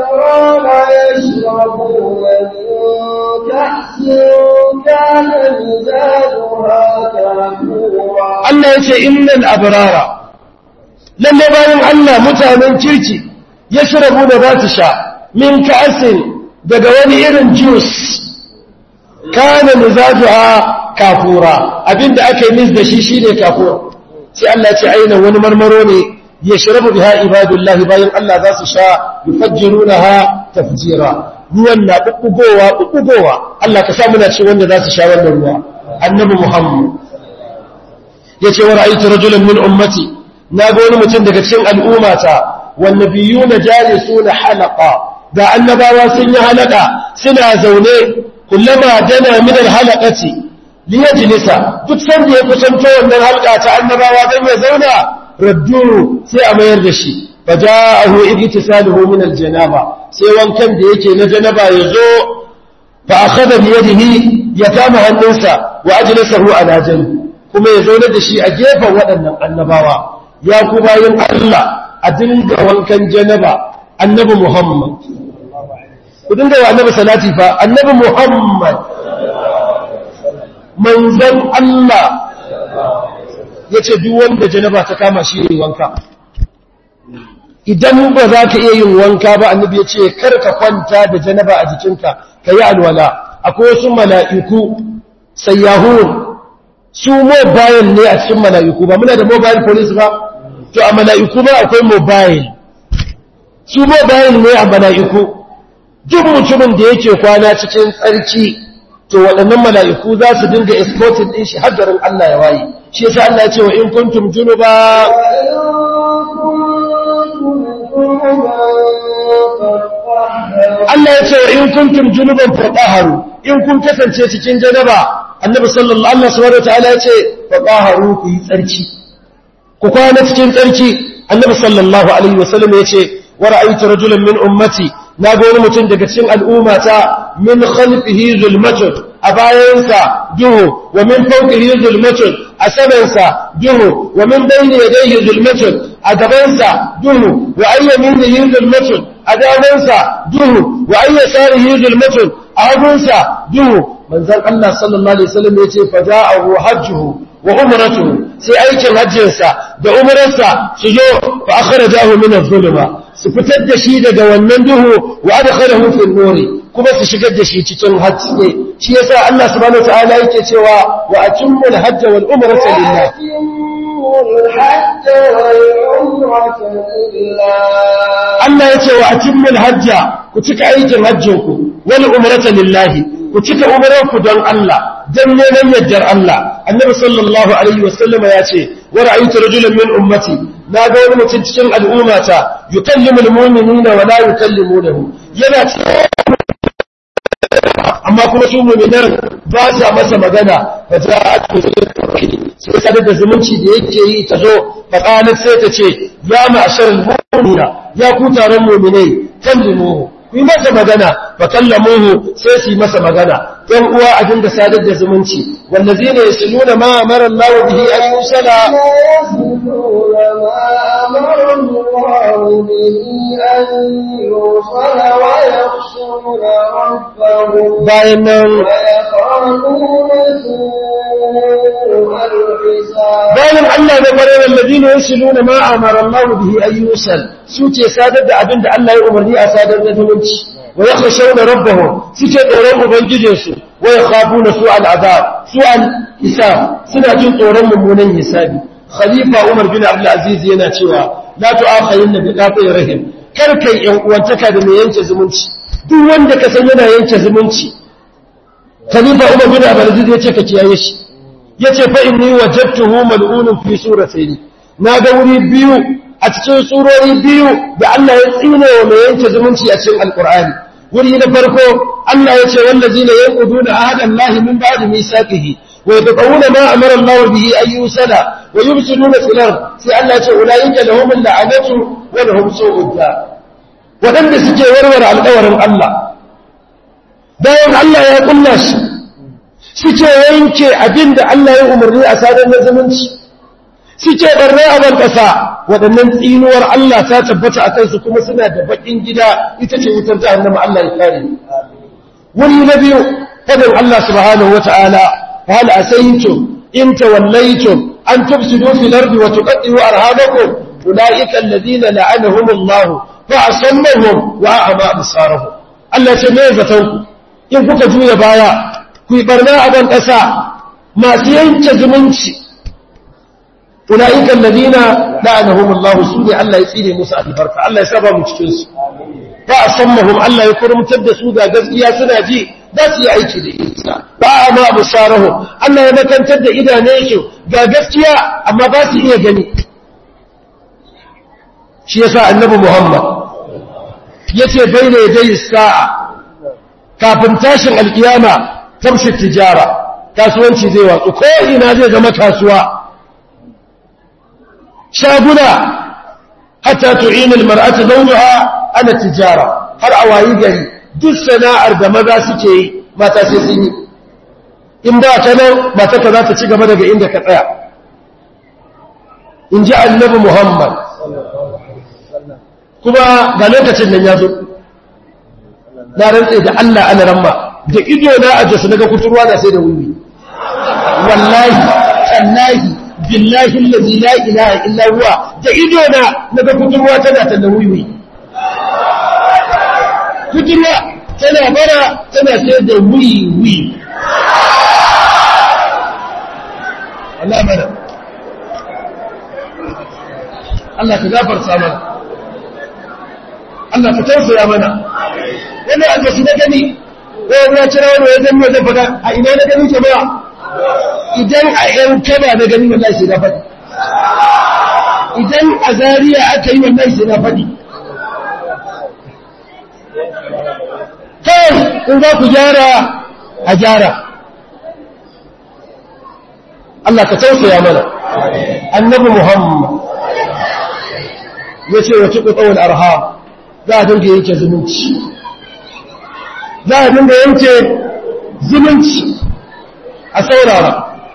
Allah ya ce innal abrara lalle bayan Allah mutanen kirki yashrabu da za su sha min ka'sin daga wani irin juice kana mizajuha kafura abinda aka yi mis da shi shine kafura sai Allah ce aina wani marmaro ne ya shirabu biha ibadullahi bayan Allah za su sha yufajjirunaha tafjira ruwan na bubbugowa bubbugowa Allah ka sa muna ci wanda za su sha wannan ruwa annabi Muhammad yace wa ra'aytu rajulan min ummati naga wani mutum daga cikin al'ummata wan nabiyuna jalisuna halaqa da annabawa sun yi halaka suna zaune kullama dana min alhalaqati liyajlisa duk sanda ya kusanto wannan halka ta annabawa dan ya zauna raddu sai a mayar da shi faja'ahu ibtisaluhu min aljanaba sai wankan da yake na janaba yazo fa akhadha bi yadihi ya kama hannunsa wa ajlasahu ala janbi kuma ya zauna da shi a gefen waɗannan annabawa ya ku bayin Allah a dinga wankan janaba annabi Muhammad ku dinga wa annabi salati fa annabi Muhammad manzan Allah ya ce duk wanda janaba ta kama shi yi wanka idan ba za ka iya yin wanka ba annabi ya ce kar ka kwanta da janaba a jikinka ka yi alwala akwai wasu mala'iku sayyahun su mobile ne a cikin mala'iku ba muna da mobile police ba to a mala'iku ba akwai mobile su mobile ne a mala'iku duk mutumin da yake kwana cikin tsarki to waɗannan mala'iku za su dinga escorting ɗin shi haddarin Allah ya waye shi yasa Allah ya ce wa in kuntum junuba Allah ya ce wa in kuntum junuban fatahharu in kun kasance cikin janaba annabi sallallahu alaihi subhanahu wataala ya ce fatahharu ku yi tsarki ku kwana cikin tsarki annabi sallallahu alaihi wasallam ya ce wa ra'aytu rajulan min ummati na ga wani mutum daga cikin al'ummata min khalfihi zulmatun a bayansa duhu wa min fawqihi zulmatun a samansa duhu wa min bayni yadayhi zulmatun a gabansa duhu wa ayyaminihi zulmatun a damansa duhu wa ayyasarihi zulmatun a hagunsa duhu manzon Allah sallallahu alaihi wasallam yace faja'ahu hajjuhu wa umratuhu sai aikin hajjinsa da umrarsa su zo fa akhrajahu min adh-dhuluma su fitar da shi daga wannan duhu wa adkhalahu fi an-nuri kuma su shigar da shi cikin haske shi yasa Allah subhanahu wataala yake cewa wa atimmu al-hajj wal umrata lillah الحج والعمرة لله Allah ya ce wa atimmul hajja ku cika aikin hajjinku wal umrata lillahi ku cika umranku don Allah dan neman yaddar Allah annabi sallallahu alaihi wasallama ya ce wa ra'aytu rajulan min ummati na ga wani mutum cikin al'ummata yukallimul mu'minina wa la yukallimunahu yana amma kuma su mu'minan ba sa masa magana fa ja'at sai sadar da zumunci da yake yi ta zo fa qalat sai ta ce ya ma'sharal mu'minina ya ku taron mu'minai kallimuhu ku yi masa magana fa kallamuhu sai su yi masa magana ɗan uwa a dinga sadar da zumunci wallazina yasluna ma amara Allah bihi an yusala bayan nan bayan Allah da ƙwarar wallazina yasluna ma amara Allah bihi an yusal su ce sadar da abin da Allah ya umarni a sadar da zumunci wa yakhshawna rabbahum suke tsoron ubangijinsu wa yakhafuna su'al azab su'al hisab suna jin tsoron mummunan hisabi khalifa Umar bin Abdul Aziz yana cewa la tu'akhirin bi qati rahim kar kai yan uwantaka da mai yanke zumunci duk wanda ka san yana yanke zumunci khalifa Umar bin Abdul Aziz yace ka kiyaye shi yace fa inni wajadtuhu mal'unun fi suratayn na ga wuri biyu a cikin surori biyu da Allah ya tsine wa mai yanke zumunci a cikin alkur'ani wuri na farko Allah ya ce wallazina yanquduna ahada Allah min ba'di misaqihi wa yatqawuna ma amara Allah bihi an yusala wa yufsiduna fil ard sai Allah ya ce ulaika lahum la'anatu wa lahum su'ud wadanda suke warware alƙawarin Allah bayan Allah ya kulla shi suke yanke abinda Allah ya umarni a sadar na zumunci suke barna a ban ƙasa waɗannan tsinuwar Allah ta tabbata a kansu kuma suna da baƙin gida ita ce wutar jahannama Allah ya kare wani na biyu fadin Allah subhanahu wata'ala fa hal asaytum in tawallaytum an tufsidu fil ardi wa tuqaddiru arhamakum ulaika alladhina la'anahum Allah fa asammahum wa a'ma absarahum Allah ce me zaton ku in kuka juya baya ku yi barna a ban ƙasa masu yanke zumunci أولئك الذين لعنهم الله سودي الله يسيني موسى البركة الله يسابع مجتنس فأصمهم الله يكرم تبدأ سودا قزقيا سناجي بس يعيش لإنسا فأما بصارهم الله يمكن تبدأ إذا نيشو قزقيا أما بس إيه جميع شيء ساء النبي محمد يتي بين يدي الساعة kafin tashin alkiyama tamshi tijara kasuwanci zai watsu ko ina zai zama kasuwa shaguna hatta tu'ina almar'atu zawjaha ala tijara har a wayi gari duk sana'ar da maza suke yi mata sai sun yi in ba ta nan mata ka za ta ci gaba daga inda ka tsaya in ji annabi muhammad kuma ga lokacin nan ya zo na rantse da allah ana ramma da ido na a jasu daga kuturwa na sai da wuri wallahi tallahi billahi allazi la ilaha illa huwa da ido na naga kuturwa tana ta da wiwi kuturwa tana bara tana ta da wiwi Allah mana Allah ka gafarta mana Allah ka tausaya mana wani albashi na gani wani ya cira wani ya zama zai fada a ina na gani ke ba idan a ‘yan kaba na gani wallahi sai na faɗi idan a zariya aka yi wallahi sai na faɗi kai in za ku gyara a gyara Allah ka tausaya mana annabi Muhammad ya ce wa tuku tsawon arha za a dinga yanke zumunci za a dinga yanke zumunci a saurara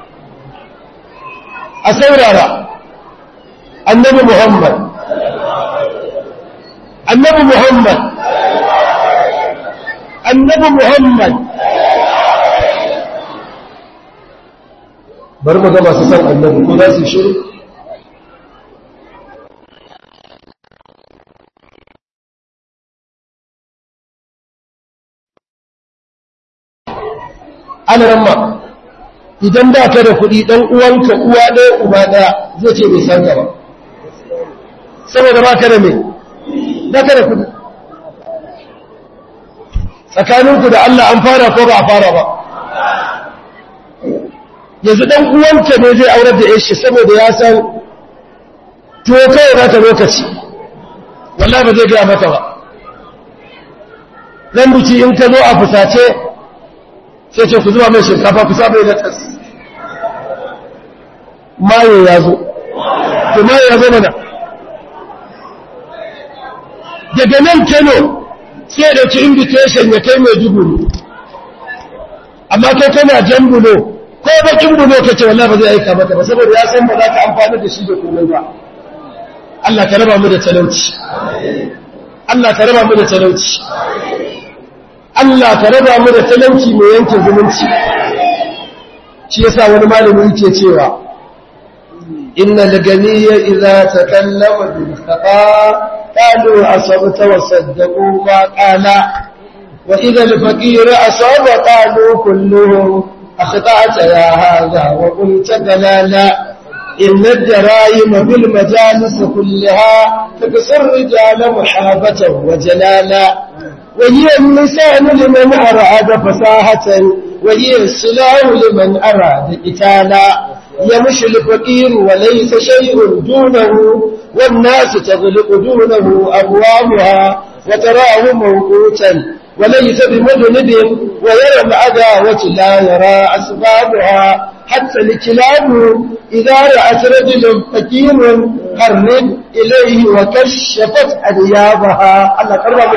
a saurara annabi Muhammad annabi Muhammad annabi Muhammad bari mu ga masu san annabi ko za su shiru ana ramma idan ba ka da kuɗi ɗan uwanka uwa ɗaya uba ɗaya zai ce bai san ka ba saboda ba ka da mai ba ka da kuɗi tsakaninku da Allah an fara ko ba a fara ba yanzu ɗan uwanka ne zai aurar da yashi saboda ya san tuwo kawai ba ta lokaci wallah ba zai gaya mata ba zan buci in ka zo a fusace sai ce ku zuba mai shinkafa ku sa mai latas maye ya zo to maye ya zo mana daga nan kano sai ɗauki invitation ya kai mai dubu amma kai kana jan bulo ko bakin bulo ka ce wallahi ba zai aika mata ba saboda ya san ba za ka amfani da shi da komai ba Allah ka raba mu da talauci Allah ka raba mu da talauci Allah ka raba mu da talauci mai yanke zumunci shi yasa wani malami yake cewa innal ganiyya idza takallama bil khafa qalu asabta wa saddaqu ma qala wa idza al faqir asaba qalu kulluhum akhta'ta ya hadha wa qulta dalala إن الجرائم في المجالس كلها تكسر الرجال محابة وجلالا وهي اللسان لمن أراد فصاحة وهي السلاح لمن أراد قتالا يمشي الفقير وليس شيء دونه والناس تغلق دونه أبوابها وتراه موقوتا وليس بمذنب ويرى العداوة لا يرى أسبابها حتى الكلاب إذا رأت رجل فكير قرب إليه وكشفت أنيابها الله قرب من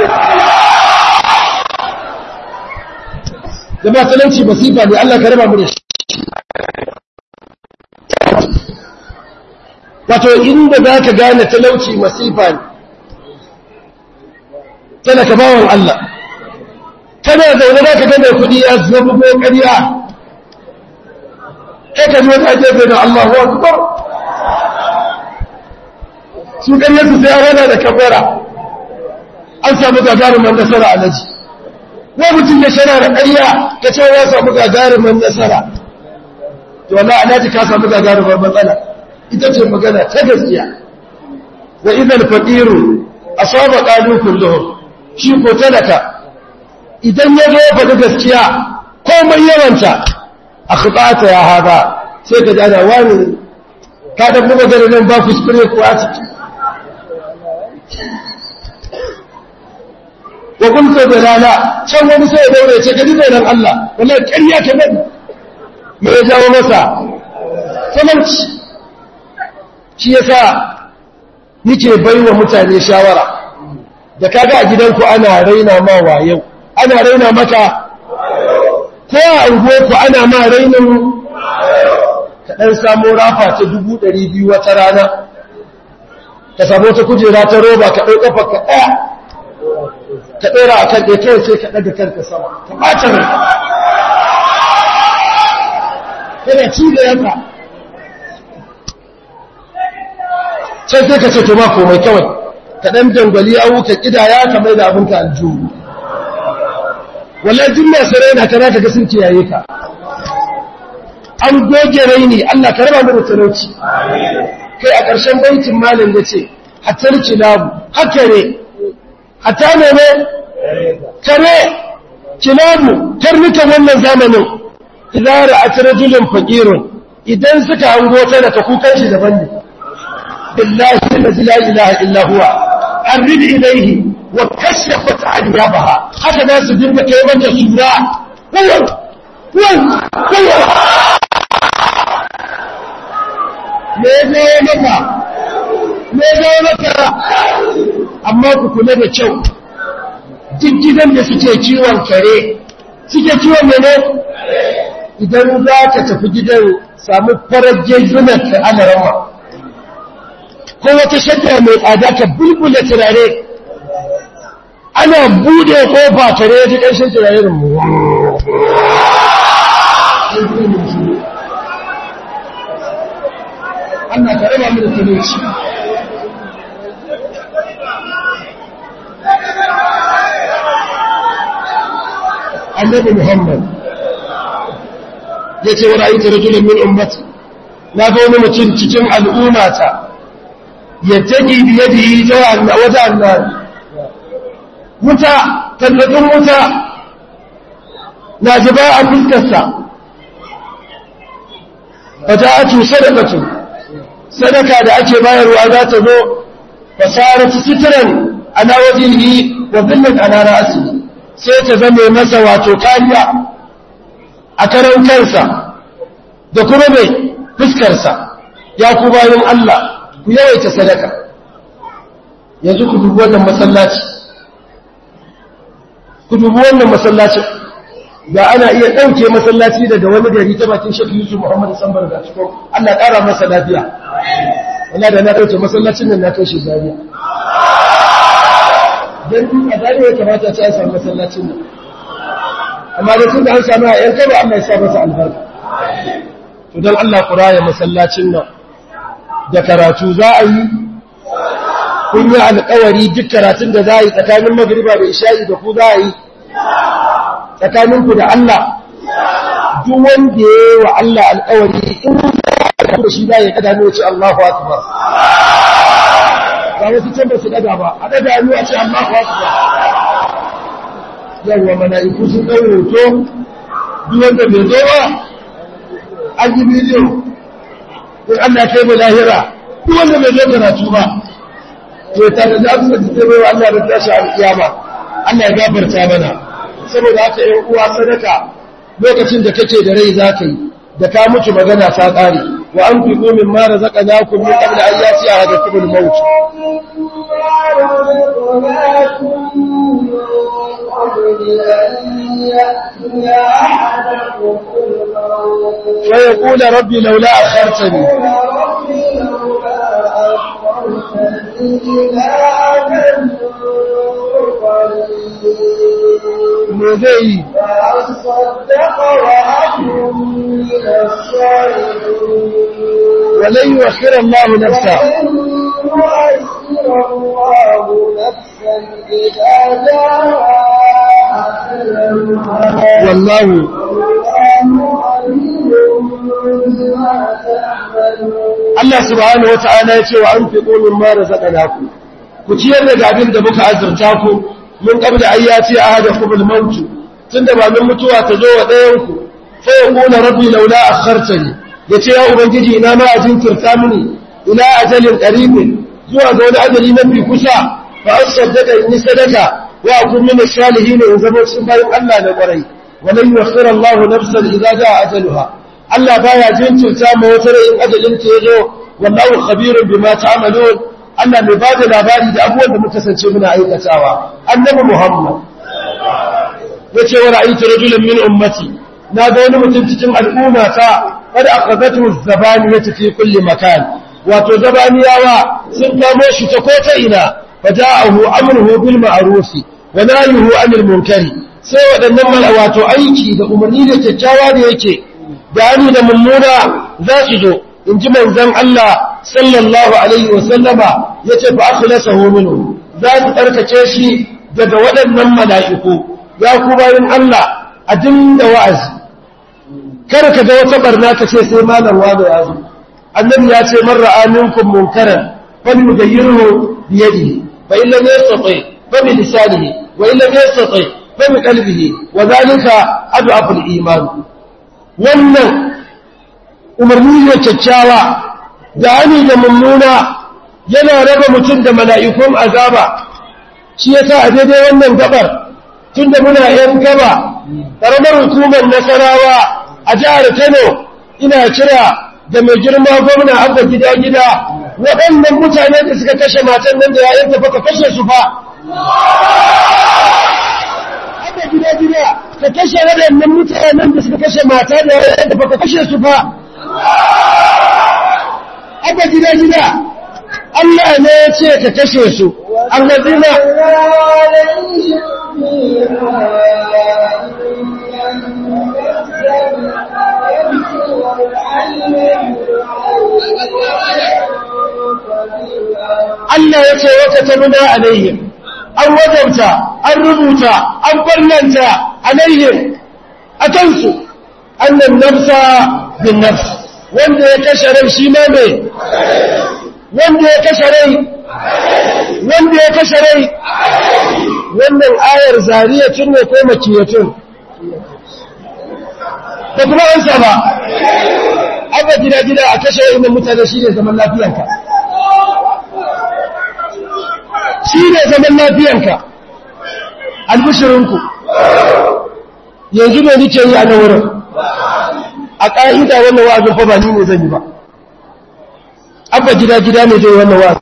jama'a talauci masifa ne Allah ka raba mu da shi wato inda za ka gane talauci masifa ne tana ka bawon Allah kana zaune za ka gane kuɗi ya zama ko ƙarya kai ka ji wani ajiye da Allah wa akbar su ƙaryarsu sai a rana da kabara an samu gagarumin nasara a naji wa mutum ya shana da ƙarya ka ce ya samu gagarumin nasara to wala alaji ka samu gagarumin matsala ita ce magana ta gaskiya wa idan faqiru asaba qalu kulluhum shi ko talaka idan ya zo faɗi gaskiya komai yawanta akhbata ya hada sai ka jana wani ka da kuma ganin nan ba kuskure ko a ciki wa kunta dalala can wani sai ya daure ce gadi zai nan Allah wallahi ƙarya ka bari me ya jawo masa talauci shi yasa nike baiwa mutane shawara da kaga a gidanku ana raina ma wayo ana raina maka ko a unguwarku ana ma rainin ka ɗan samu rafa ta dubu ɗari biyu wata rana ka samu ta kujera ta roba ka ɗau ƙafa ka ɗaya ka ɗora a kan ɗaya kawai sai ka ɗaga kanka sama ka ɓata rai yana ci da yanka can sai ka ce to ma komai kawai ka ɗan dangwali awu ka ƙidaya ka mai da abinka aljihu wallahi duk masu raina ka za ka ga sun kiyaye ka an goge raini Allah ka raba mu da talauci kai a ƙarshen baitin malam ya ce hatar kilabu haka ne hata ne ne kare kilabu karnukan wannan zamanin idan ra'at rajulun faqirun idan suka hango ta da kukan shi daban ne billahi la ilaha illa huwa arrid ilayhi wa kashafat anyabaha haka za su dinga kai mata sura wayo wayo wayo me zai maka me zai maka amma ku kula da kyau duk gidan da suke kiwon kare suke kiwon mene idan za ka tafi gidan samu farar jejunan ka ana rama ko wata shadda mai tsada ka bulbula turare ana bude kofa kare ya ji ƙarshen turare da mu Allah ka raba mu da talauci annabi Muhammad ya ce wa ra'aytu rajulan min ummati na ga wani mutum cikin al'ummata ya taƙi biyadihi ta wata annar wuta tallafin wuta na zuba a fuskarsa wata atu sadakatu sadaka da ake bayarwa za ta zo fasaratu sitran ala wajhihi wa dhillat ala ra'si sai ta zame masa wato kariya a karan kansa da kuma mai fuskarsa ya ku bayan Allah ku yawaita sadaka yanzu ku dubi wannan masallaci ku dubi wannan masallacin da ana iya ɗauke masallaci daga wani gari ta bakin shek yusuf muhammadu sambar da ciko allah ƙara masa lafiya wala da na ɗauke masallacin nan na kai shi zariya don a zariya ya kamata ta samu masallacin nan amma da tun da an samu a yan kai ba allah ya sa masa albarka to don allah ku raya masallacin nan da karatu za a yi kun yi alkawari duk karatun da za a yi tsakanin magriba da isha'i da ku za a yi tsakaninku da Allah duk wanda ya yi wa Allah alkawari in da shi za ya kada ne ce Allahu akbar ba wasu can ba su daga ba a daga hannu a ce Allahu akbar yawwa mala'iku sun ɗau hoto duk wanda bai zo ba an yi bidiyo in Allah kai mu lahira duk wanda bai zo karatu ba to ta da za su da bai wa Allah da tashi alkiyama Allah ya gafarta mana saboda haka ‘yan uwa sadaka lokacin da kake da rai za ka yi da ka mutu magana ta ƙare wa an fi komin mara zaka na ku min ƙabla an yasi a hada kubul mauti فيقول ربي لولا أخرتني me zai yi ولن يؤخر الله نفسا والله Allah subhanahu wata'ala ya ce wa an fi ƙomin mara zaƙa ku ku ciyar da abin da muka azurta ku mun qabla ayyati ahadakum al-maut tunda ba min mutuwa ta zo wa ɗayan ku fa yaqulu rabbi laula akhartani yace ya ubangiji ina ma ajin turta mini ila ajalin qaribin zuwa ga wani ajali na fi kusa fa asaddaka in sadaka wa akun min salihin in zama cikin bayan Allah na kwarai wa lan yukhira Allahu nafsan idza jaa ajaluha Allah baya jinkirta ma wata rai in ajalin ta yazo wallahu khabirun bima ta'malun Allah mai ba da labari da abubuwan da muka sance muna aikatawa annabi Muhammad ya ce wa ra'aytu rajulan min ummati na ga wani mutum cikin al'umma ta kada akhadatu zabaniyatu fi kulli makan wato zabaniyawa sun kamo shi ta ko ta ina faja'ahu amruhu bil ma'ruf wa nahyuhu 'anil munkari sai waɗannan wato aiki da umarni da kyakkyawa da yake da hani da mummuna za su zo in ji manzan Allah sallallahu Alaihi wasallama ya ce ba aka lasa hominu za su ɗarkace shi daga waɗannan mala'iku ya ku bayan Allah a dinda wa'azi kada ka ga wata barna ka ce sai malarwa da yazo annabi ya ce man ra'a minkum munkaran fal yughayyirhu bi yadihi fa in lam yastati fa bi lisanihi wa in lam yastati fa bi qalbihi wa dhalika ad'afu al-iman wannan umarni ne kyakkyawa da hani da mummuna yana raba mutum da mala'ikun azaba shi yasa a daidai wannan gabar tun da muna ‘yan gaba ƙaramar hukumar nasarawa a jihar kano ina kira da mai girma gwamna abba gida-gida waɗannan mutane da suka kashe matan nan da yayin tafa ka kashe su fa abba gida-gida ka kashe waɗannan mutanen da suka kashe mata da yayin tafa ka kashe su fa abba gida-gida Allah ne ya ce ka kashe su allazina Allah ya ce wata tabuna alaihim an wajabta an rubuta an barnanta alaihim a kansu annan nafsa bin nafs wanda ya kashe rai shi ma mai wanda ya kashe rai wanda ya kashe rai wannan ayar zariyatun ne ko makiyatun da kuma ansa ba aka gida gida a kashe inda mutane shi ne zaman lafiyanka shi ne zaman lafiyanka albishirinku yanzu ne nike yi a na wurin a ƙa'ida wannan wa'azin fa ba ni ne zan yi ba abba gida gida ne zai wannan wa'azin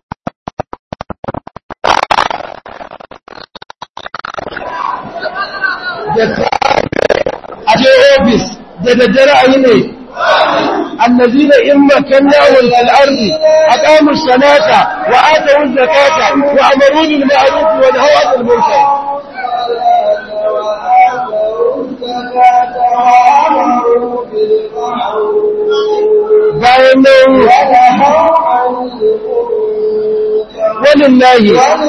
a je ofis da daddare a yi ne الذين إن مكناهم في الأرض أقاموا الصلاة وآتوا الزكاة وأمروا بالمعروف ونهوا عن المنكر bayan nan walillahi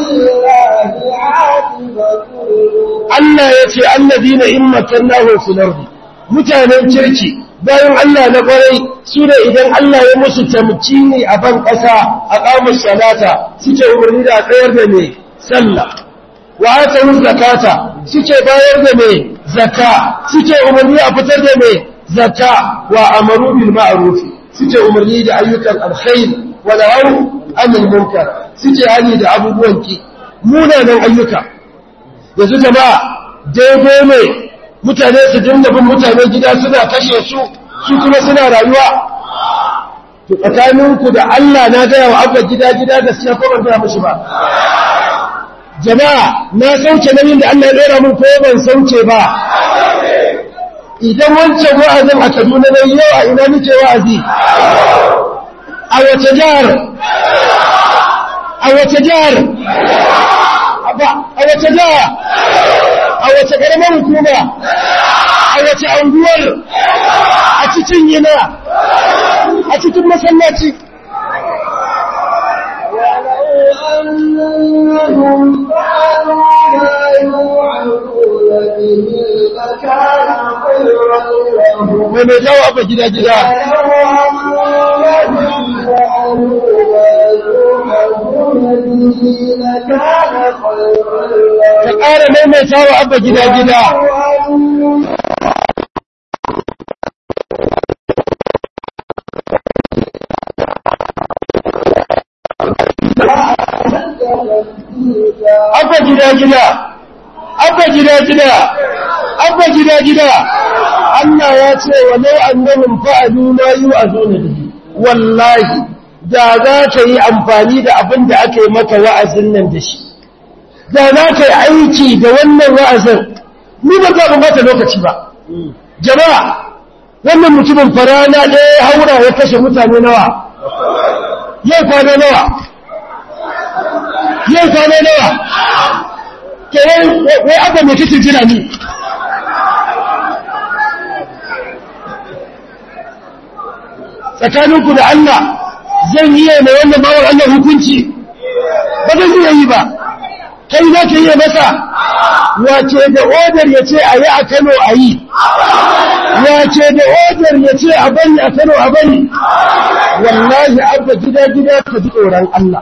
Allah ya ce allazina in makannahu fil ardi mutanen kirki bayan Allah na kwarai su ne idan Allah ya musu tamkini a ban ƙasa a ƙamus salata suke umarni da tsayar da mai sallah wa ata zakata suke bayar da mai zaka suke umarni a fitar da mai zaka wa amaru bil ma'ruf suke umarni da ayyukan alkhair wa nahaw anil munkar suke hani da abubuwan ki munanan ayyuka yanzu jama'a daidai ne mutane su dinga bin mutane gida suna kashe su su kuma suna rayuwa to tsakaninku da Allah na gaya wa abba gida gida gaskiya ko ban gaya mushi ba jama'a na sauke nauyin da Allah ya dora mun ko ban sauke ba idan wancan wa'azin a Kaduna ne yau a ina nake wa'azi a wace jihar a wace jihar a wace jihar a wace ƙaramar hukuma a wace anguwar a cikin yana a cikin masallaci أنهم فعلوا ما يوعظون به لكان خيرا لهم mai mai jawo abba gida gida ولو أنهم فعلوا ما يوعظون به لكان خيرا ka لهم ƙara maimaitawa abba gida gida ولو أنهم abba gida gida abba gida gida abba gida gida Allah ya ce wa lau annahum fa'alu ma yu'azuna bihi wallahi da za ka yi amfani da abin da aka yi maka wa'azin nan da shi da za ka yi aiki da wannan wa'azin ni ba za mu bata lokaci ba jama'a wannan mutumin farana ɗaya ya haura ya kashe mutane nawa yau kwana nawa yau kwana nawa ke wai abba mai kake jira ni tsakaninku da Allah zan yi mai wannan bawar Allah hukunci ba zan iya yi ba kai za ka yi masa wace da odar ya ce a yi a Kano a yi wace da odar ya ce a bari a Kano a bari wallahi abba gida gida ka ji tsoron Allah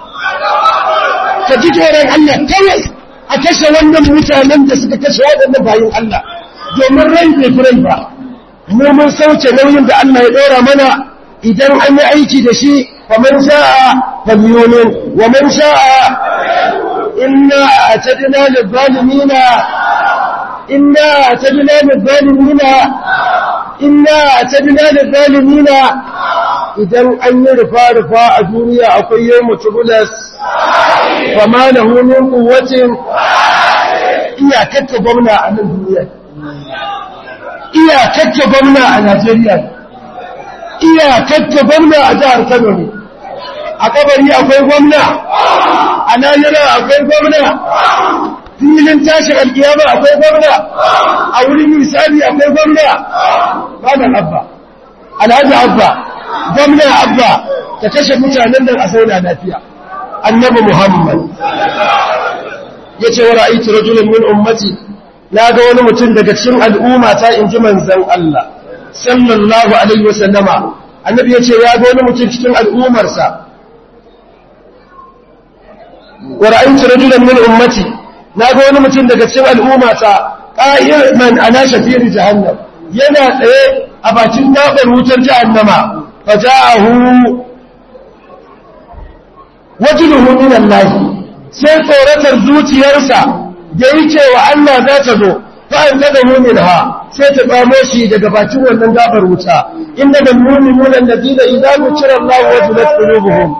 ka ji tsoron Allah kawai a kashe wannan mutanen da suka kashe waɗannan bayan Allah domin rai bai fi rai ba mu mun sauke nauyin da Allah ya ɗora mana idan an yi aiki da shi fa man sha'a falyumin wa man sha'a inna atadna lil-zalimina inna atadna lil-zalimina inna atadna lil-zalimina idan an yi rufa-rufa a duniya akwai yau mutubulas fama da hunin kuwacin iyakacce gwamna a nan duniya iyakacce gwamna a najeriya iyakacce gwamna a jihar kano ne a kabari akwai gwamna a najeriya akwai gwamna filin tashin alkiyama akwai gwamna a wurin misali akwai gwamna ba da abba alhaji abba gwamna abba ta kashe mutanen nan a sauna lafiya annabi muhammad ya ce wa ra'aitu rajulun min ummati na ga wani mutum daga cikin al'umma ta inji manzon Allah sallallahu alaihi wasallama annabi yace ya ga wani mutum cikin al'umarsa wa ra'aytu rajulan min ummati na ga wani mutum daga cikin al'ummata qa'iman ala shafiri jahannam yana tsaye a bakin gabar wutar jahannama faja'ahu wajluhu min Allah sai tsoratar zuciyarsa da yake wa Allah za ta zo fa an kada mu'minha sai ta tsamo shi daga bakin wannan gabar wuta inda da mu'minuna alladina idza zukira Allah wajilat qulubuhum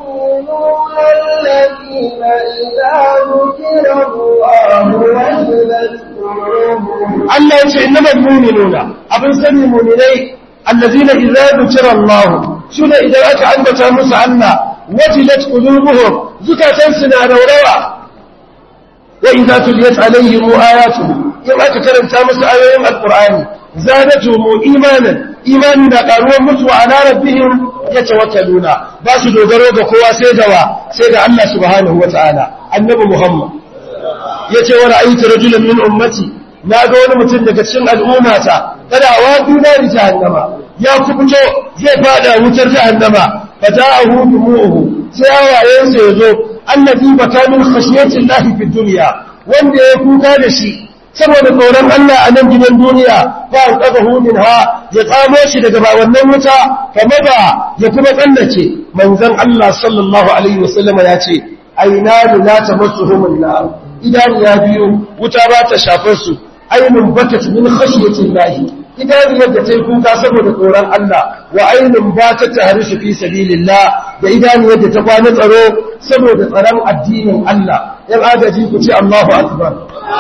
الذين إذا ذكر الله وجلت قلوبهم Allah ya ce innamal mu'minuna abin sani mu'minai allazina idza zukira Allah sune idan aka ambata musu Allah wajilat qulubuhum zukatan suna raurawa wa idza tuliyat alaihim ayatuhu in aka karanta musu ayoyin alqur'ani zadatuhum imanan imani da karuwar musu ala rabbihim yatawakkaluna ba su dogaro ga kowa sai da wa sai da Allah subhanahu wataala annabi Muhammad yace wa ra'aytu rajulan min ummati na ga wani mutum daga cikin al'ummata kada wa duna ri jahannama ya kubuto zai fada wutar jahannama fata'ahu dumu'uhu sai hawayensa yazo allazi baka min khashyati llahi fid dunya wanda ya kuka da shi saboda tsoron Allah a nan gidan duniya ba an kaga hunin ha ya tsamo shi daga ba wannan wuta kama ba ya kuma tsallace manzon Allah sallallahu alaihi wasallam ya ce aina la tamassuhum an-nar idan ya biyo wuta ba ta shafar su ainun bakat min khashyati llahi idan yadda ta yi kuka saboda tsoron Allah wa ainun ba ta tahrisu fi sabilillah da idan yadda ta kwana tsaro saboda tsaron addinin Allah yan agaji ku ce Allahu akbar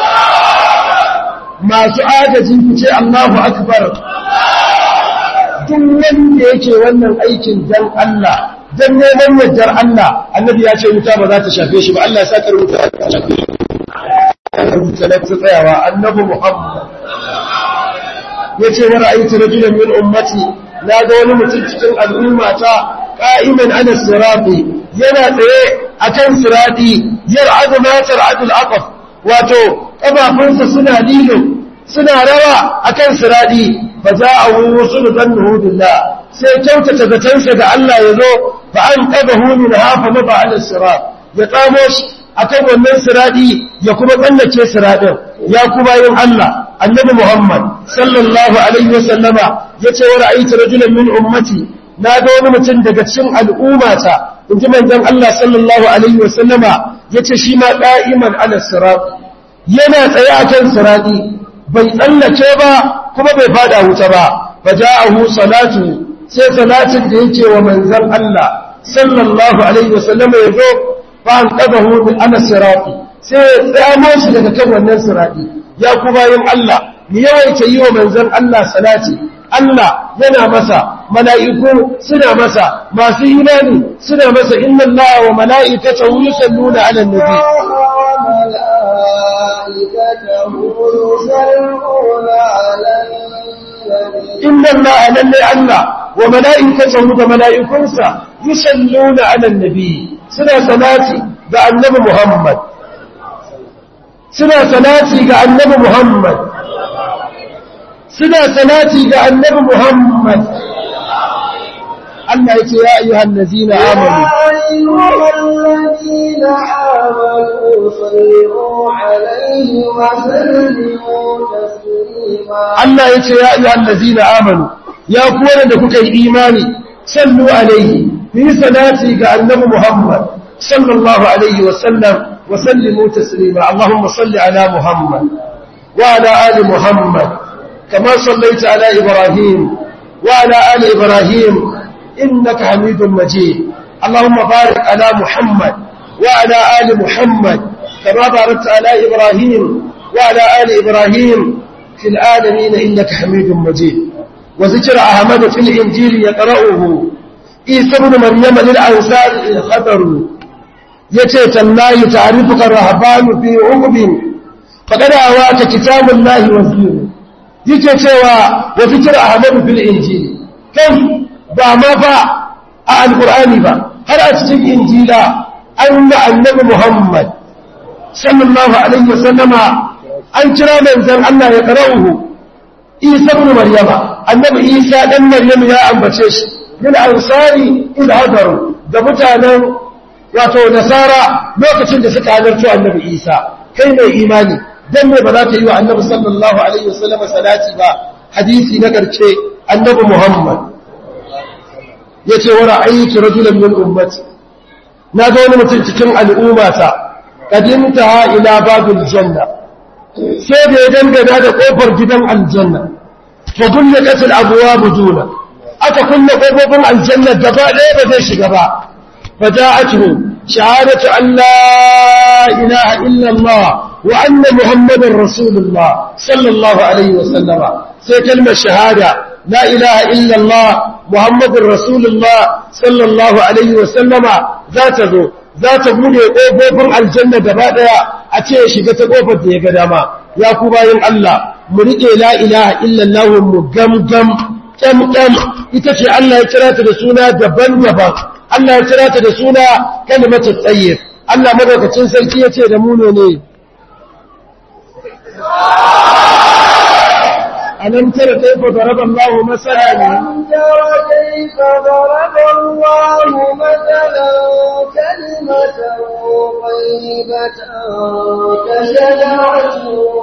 masu agaji ku ce Allahu akbar duk wanda yake wannan aikin dan Allah dan neman yardar Allah annabi ya ce wuta ba za ta shafe shi ba Allah ya saka wuta ta shafe shi rubuta na tsayawa annabi Muhammad yace wa ra'aytu rajulan min ummati na ga wani mutum cikin al'ummata qa'iman ala sirati yana tsaye akan sirati yar'adu ma tar'adu al-aqaf wato kafafunsa suna lilo suna rawa akan sirati fa ja'ahu rusul zannuhu billah sai kyautata zatansa da Allah yazo fa an qadahu min hafa maba ala sirat ya tsamo shi akan wannan siradi ya kuma tsallake siradin ya kuma yin Allah annabi Muhammad sallallahu alaihi wasallama yace wa ra'aytu rajulan min ummati na ga wani mutum daga cikin al'ummata inji manzon Allah sallallahu alaihi wasallama yace shi ma qa'iman ala sirat yana tsaye akan siradi bai tsallake ba kuma bai fada wuta ba faja'ahu salatu sai salatin da yake wa manzon Allah sallallahu alaihi wasallama yazo fa'an ƙazahu min ana sirafi sai ya tsamo shi daga kan wannan sirafi ya kuma yin Allah mu yawaita yi wa manzon Allah salati Allah yana masa mala'iku suna masa masu imani suna masa inna Allah wa mala'ikatahu yusalluna 'alan nabi inna Allah lalle Allah wa mala'ikatahu da mala'ikunsa yusalluna 'alan nabi suna salati ga annabi Muhammad suna salati ga annabi Muhammad suna salati ga annabi Muhammad Allah yake ya ayyuhal ladzina amanu الذين آمنوا صلوا عليه وسلموا تسليما Allah yace ya ayyuhal ladzina amanu ya ku wanda kuka yi imani sallu alaihi yi salati ga annabi Muhammad sallallahu alaihi wa sallam wa sallimu taslima Allahumma salli ala Muhammad wa ala ali Muhammad kama sallaita ala Ibrahim wa ala ali Ibrahim innaka Hamidum Majid Allahumma barik ala Muhammad wa ala ali Muhammad kama barakta ala Ibrahim wa ala ali Ibrahim في العالمين إنك حميد مجيد وذكر أحمد في الإنجيل يقرأه عيسى بن مريم للأنصار خطر يتي تالله تعرفك الرهبان في عقب فقد أواك كتاب الله وزيره يتي سوى وذكر أحمد في الإنجيل كيف بما فا القرآن با هل أتجد إنجيلا أن النبي محمد صلى الله عليه وسلم an kira manzan Allah ya ƙara'uhu isa ibn maryama annabi isa dan maryam ya ambace shi min ansari ila hadaru da mutanen wato nasara lokacin da suka halarci annabi isa kai mai imani dan me ba za ka yi wa annabi sallallahu alaihi wasallam salati ba hadisi na karshe annabi muhammad yace wa ra'aytu rajulan min ummati na ga wani mutum cikin al'ummata kadinta ila babul janna sai da ya dangana da kofar gidan aljanna fa gullaqat al-abwab duna aka kulle kofofin aljanna gaba ɗaya ba zai shiga ba fa ja'atuhu shahadatu an la ilaha illa Allah wa anna muhammadar rasulullah sallallahu alaihi wa sallama sai kalmar shahada la ilaha illa Allah muhammadur rasulullah sallallahu alaihi wa sallama za ta zo za ta bude ƙofofin aljanna gaba ɗaya a ce ya shiga ta ƙofar da ya ga dama ya ku bayan Allah mu riƙe la ilaha illallah mu gamgam ƙyamƙyam ita ce Allah ya kira ta da suna daban-daban Allah ya kira ta da suna kalimatu tsayyir Allah madaukakin sarki ya ce da mu ne ألم تر كيف ضرب الله مثلا ألم تر كيف ضرب الله مثلا كلمة طيبة كشجرة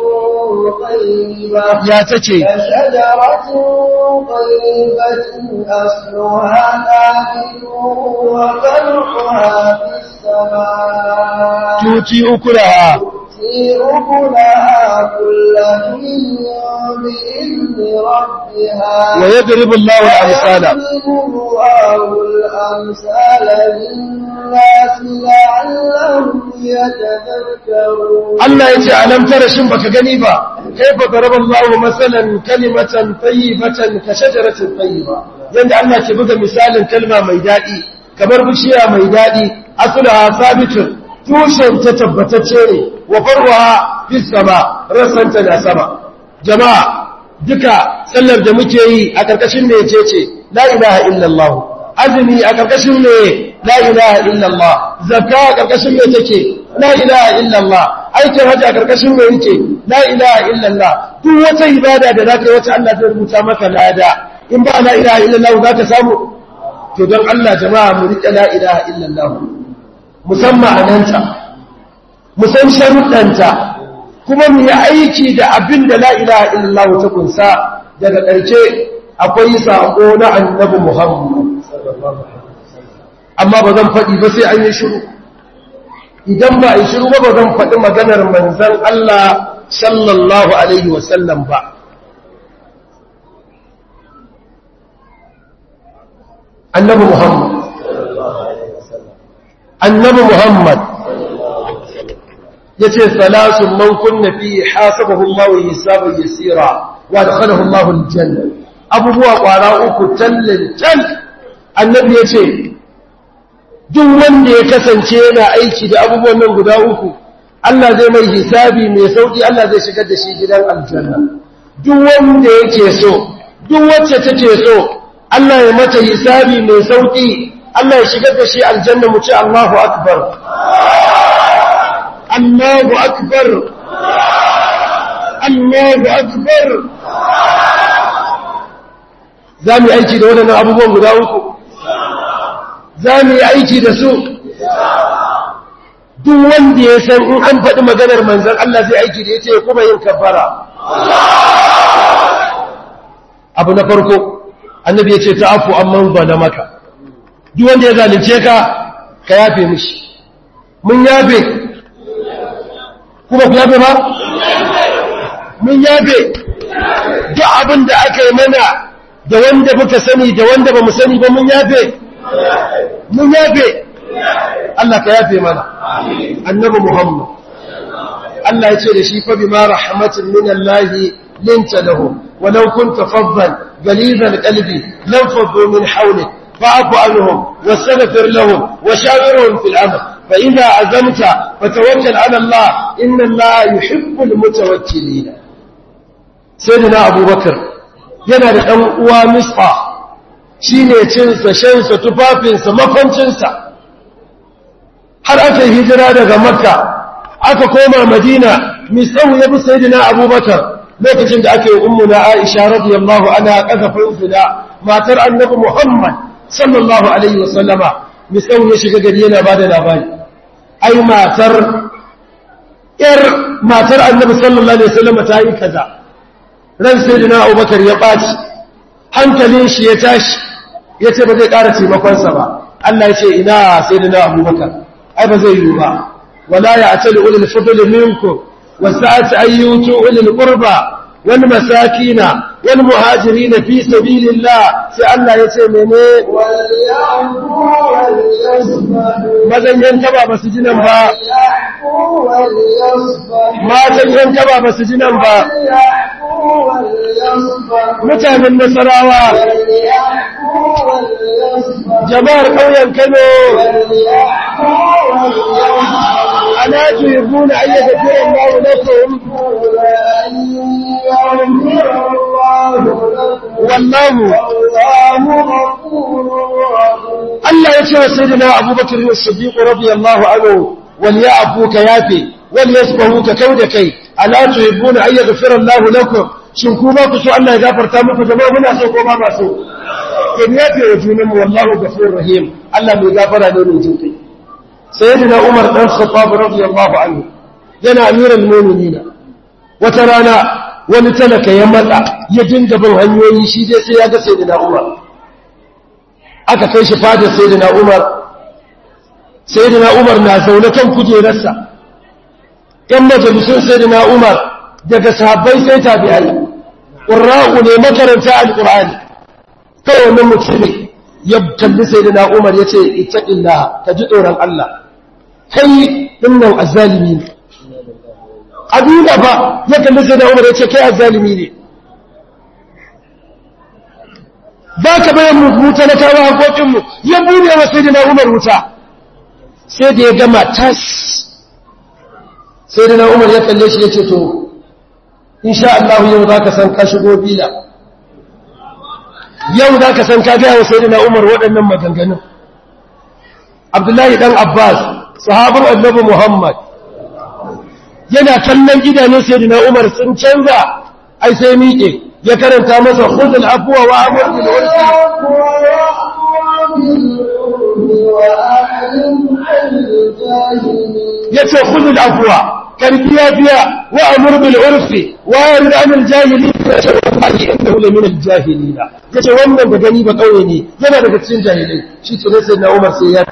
طيبة يا تشي كشجرة طيبة أصلها ثابت وفرعها في السماء تؤتي أكلها تؤتي أكلها كل حين بإذن ربها ويضرب الله الأمثال ويضرب الله الأمثال للناس لعلهم يتذكرون Allah ya ce alam tara shin baka gani ba kaifa daraba Allahu masalan kalimatan tayyibatan ka shajaratin tayyiba yanda Allah ke buga misalin kalma mai dadi kamar bishiya mai dadi asluha sabitun tushen ta tabbatacce ne wa farwa fis sama rasanta na sama jama'a duka sallar da muke yi a karkashin ne ce ce la ilaha illallah azumi a karkashin ne la ilaha illallah zakka a karkashin ne take la ilaha illallah aikin hajji a karkashin mai yake la ilaha illallah duk wata ibada da zaka yi wata Allah zai rubuta maka lada in ba la ilaha illallah zaka samu to don Allah jama'a mu rike la ilaha illallah musamman ananta mu san sharuɗanta kuma mu yi aiki da abin da la ilaha illallah ta kunsa daga ƙarshe akwai sako na annabi Muhammad amma ba zan faɗi ba sai an yi shiru idan ba a yi shiru ba ba zan faɗi maganar manzan Allah sallallahu Alaihi wasallam ba. Annabi Muhammad. Annabi Muhammad ya ce, Salasun man kunna fi hasabahu Allah wa hisabar yasira wa da kanahu Allah aljanna. Abubuwa ƙwara uku tallin tal, annabi ya ce, duk wanda ya kasance yana aiki da abubuwan nan guda uku Allah zai mai hisabi mai sauki Allah zai shigar da shi gidan aljanna duk wanda yake so duk wacce take so Allah ya mata hisabi mai sauki Allah ya shigar da shi aljanna mu ce Allahu akbar Allahu akbar Allahu akbar za mu yi aiki da waɗannan abubuwan guda uku za mu yi aiki da su duk wanda ya san in an faɗi maganar manzan Allah zai aiki da ya ce kuma yin kafara abu na farko annabi ya ce ta afu amman ba da maka duk wanda ya zalunce ka ka yafe mishi mun yafe kuma ku yafe ba mun yafe duk abin da aka yi mana da wanda muka sani da wanda ba mu sani ba mun yafe mun yafe Allah ka yafe mana annabi Muhammad Allah ya ce da shi fa bima rahmatin min Allah linta lahu walau kunta faddan galizal qalbi lam faddu min hawlik fa'fu anhum wastaghfir lahum washawirhum fil amr fa idha azamta fatawakkal ala Allah inna Allah yuhibbul mutawakkilin sayyidina Abubakar yana da dan uwa Misbah shi ne cinsa shansa tufafinsa makwancinsa har aka hijira daga makka aka koma madina misahu ya bi sayidina abubakar lokacin da aka yi ummuna Aisha radiyallahu anha kazafin zina matar annabi Muhammad sallallahu alaihi wasallama misau ya shiga gari yana bada labari ai matar yar matar annabi sallallahu alaihi wasallama ta yi kaza ran sayyidina Abubakar ya baci hankalin shi ya tashi yace ba zai ƙara taimakon sa ba Allah ya ce ina sayyidina Abubakar ai ba zai yi ba wala ya'tali ulul fadli minkum wasa'at ayyutu ulul qurba wal masakin wal muhajirin fi sabilillah sai Allah ya ce mene وليعفوا وليصفحوا mazan yan taba ba su ji nan ba وليعفوا وليصفحوا matan yan taba ba su ji nan ba وليعفوا وليصفحوا mutanen nasarawa وليعفوا وليصفحوا jama'ar ƙauyen Kano وليعفوا وليصفحوا ala tuhibbuna an yaghfira Allahu lakum wallahu Allah ya ce wa sayyidina Abubakar as-Siddiq radiyallahu anhu wal ya'fu ka yafi wal yasbahu ka kauda kai ala tuhibbuna an yaghfira Allahu lakum shin ku ba ku so Allah ya gafarta muku jama'a muna so ko ba ba so in yafe wa junan wallahu ghafurur rahim Allah mai gafara ne mai jinkai sayyidina Umar dan Khattab radiyallahu anhu yana amiral mu'minin wata rana wani talaka ya matsa ya dinga bin hanyoyi shi dai sai ya ga sayyidina Umar aka kai shi fadar sayyidina Umar sayyidina Umar na zaune kan kujerarsa yan majalisun sayyidina Umar daga sahabbai sai tabi'ai qurra'u ne makaranta alqur'ani kai wannan mutumin ya kalli sayyidina Umar yace ittaqillah ka ji tsoron Allah kai dinnan azzalimi ne abinda fa ya kalli sayyidina Umar yace kai azzalimi ne ba ka bayan mu wuta na kawo haƙoƙinmu ya bude wa sai na umar wuta sai da ya gama tas sai da na umar ya kalle shi ya ce to insha Allah yau za ka san ka shigo bila yau za ka san ka gaya wa sai da na umar waɗannan maganganun abdullahi ɗan abbas sahabar annabi muhammad yana kallon gidanen sai da na umar sun canza ai sai miƙe ya karanta masa khudul afwa wa amr bil urfi yace khudul afwa karbiya biya wa amr bil urfi wa yarid an al jahilin yace wallahi innahu la min al jahilin yace wannan da gani ba kauye ne yana daga cikin jahilai shi ce ne sai na Umar sai ya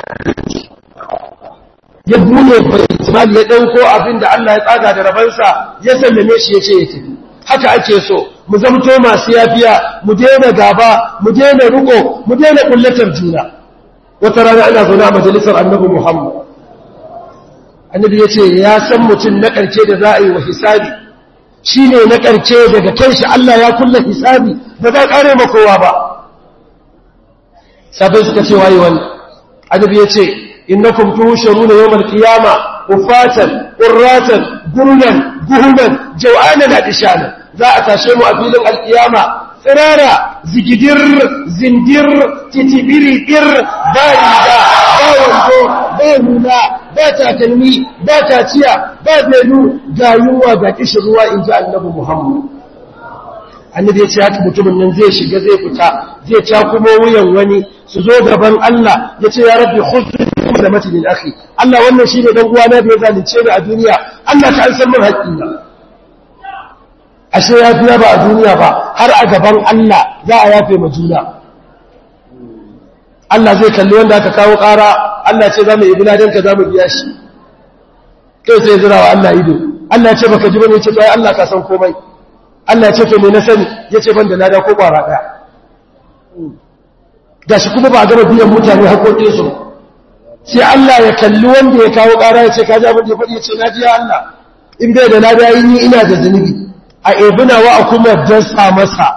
ya bude bai ya dauko abin da Allah ya tsaga da rabansa ya sallame shi yace ya tafi haka ake so mu zamto masu yafiya mu daina gaba mu daina riko mu daina kullatar juna wata rana ana zaune a majalisar annabi Muhammad annabi yace ya san mutum na karshe da za a yi wa hisabi shine na karshe daga kai shi Allah ya kulla hisabi ba za kare ma kowa ba sabai suka ce waye wani annabi yace innakum tuhsharuna yawmal qiyama ufatan qurratan gurlan guhuman jaw'anan adishana za a tashe mu a filin alkiyama tsirara zigidir zindir titibiri dir ba riga ba wando ba hula ba takalmi ba taciya ba belu ga yunwa ga kishin ruwa in ji annabi muhammad annabi ya ce haka mutumin nan zai shiga zai fita zai cakumo wuyan wani su zo gaban Allah ya ce ya rabbi khudh da mati min akhi Allah wannan shine dan uwana da ya zalunce ni a duniya Allah ka san min haƙƙina ashe ya fiya ba a duniya ba har a gaban Allah za a yafe ma juna Allah zai kalli wanda aka kawo ƙara Allah ce za mu yi biladen ka za mu biya shi kai sai zira wa Allah ido Allah ya ce baka ji bane ya ce to ai Allah ka san komai Allah ya ce to me na sani ya ce ban da lada ko ƙwara ɗaya gashi kuma ba a gama biyan mutane haƙoƙinsu ba sai Allah ya kalli wanda ya kawo ƙara ya ce ka ji abin da ya faɗi ya ce na ji ya Allah in bai da lada yi ni ina da zunubi a ebina wa a kuma dasa masa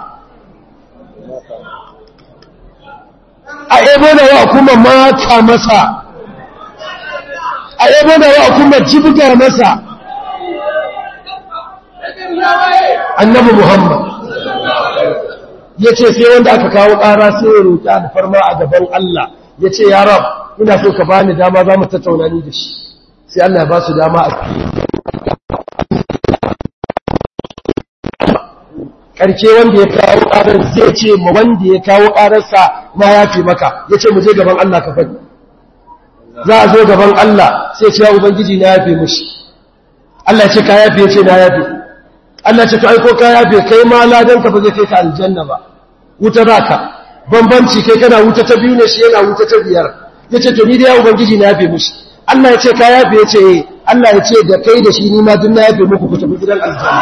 a ebina wa a kuma mata masa a ebina wa a kuma jibgar masa annabi Muhammad ya ce sai wanda aka kawo ƙara sai ya roƙi alfarma a gaban Allah ya ce ya rab ina so ka bani dama za mu tattauna ni da shi sai Allah ya ba su dama a ƙarshe wanda ya kawo ƙarar zai ce ma wanda ya kawo ƙararsa na yafe maka ya ce mu je gaban Allah ka faɗi za a zo gaban Allah sai ce ya ubangiji na yafe mushi Allah ya ce ka yafe ya ce na yafe Allah ya ce to aiko ka yafe kai ma ladan ka ba zai kai ka aljanna ba wuta ka bambanci kai kana wuta ta biyu ne shi yana wuta ta biyar ya ce to ni da ya ubangiji na yafe mushi Allah ya ce ka yafe ya ce eh Allah ya ce da kai da shi ni ma duk na yafe muku ku tafi gidan aljanna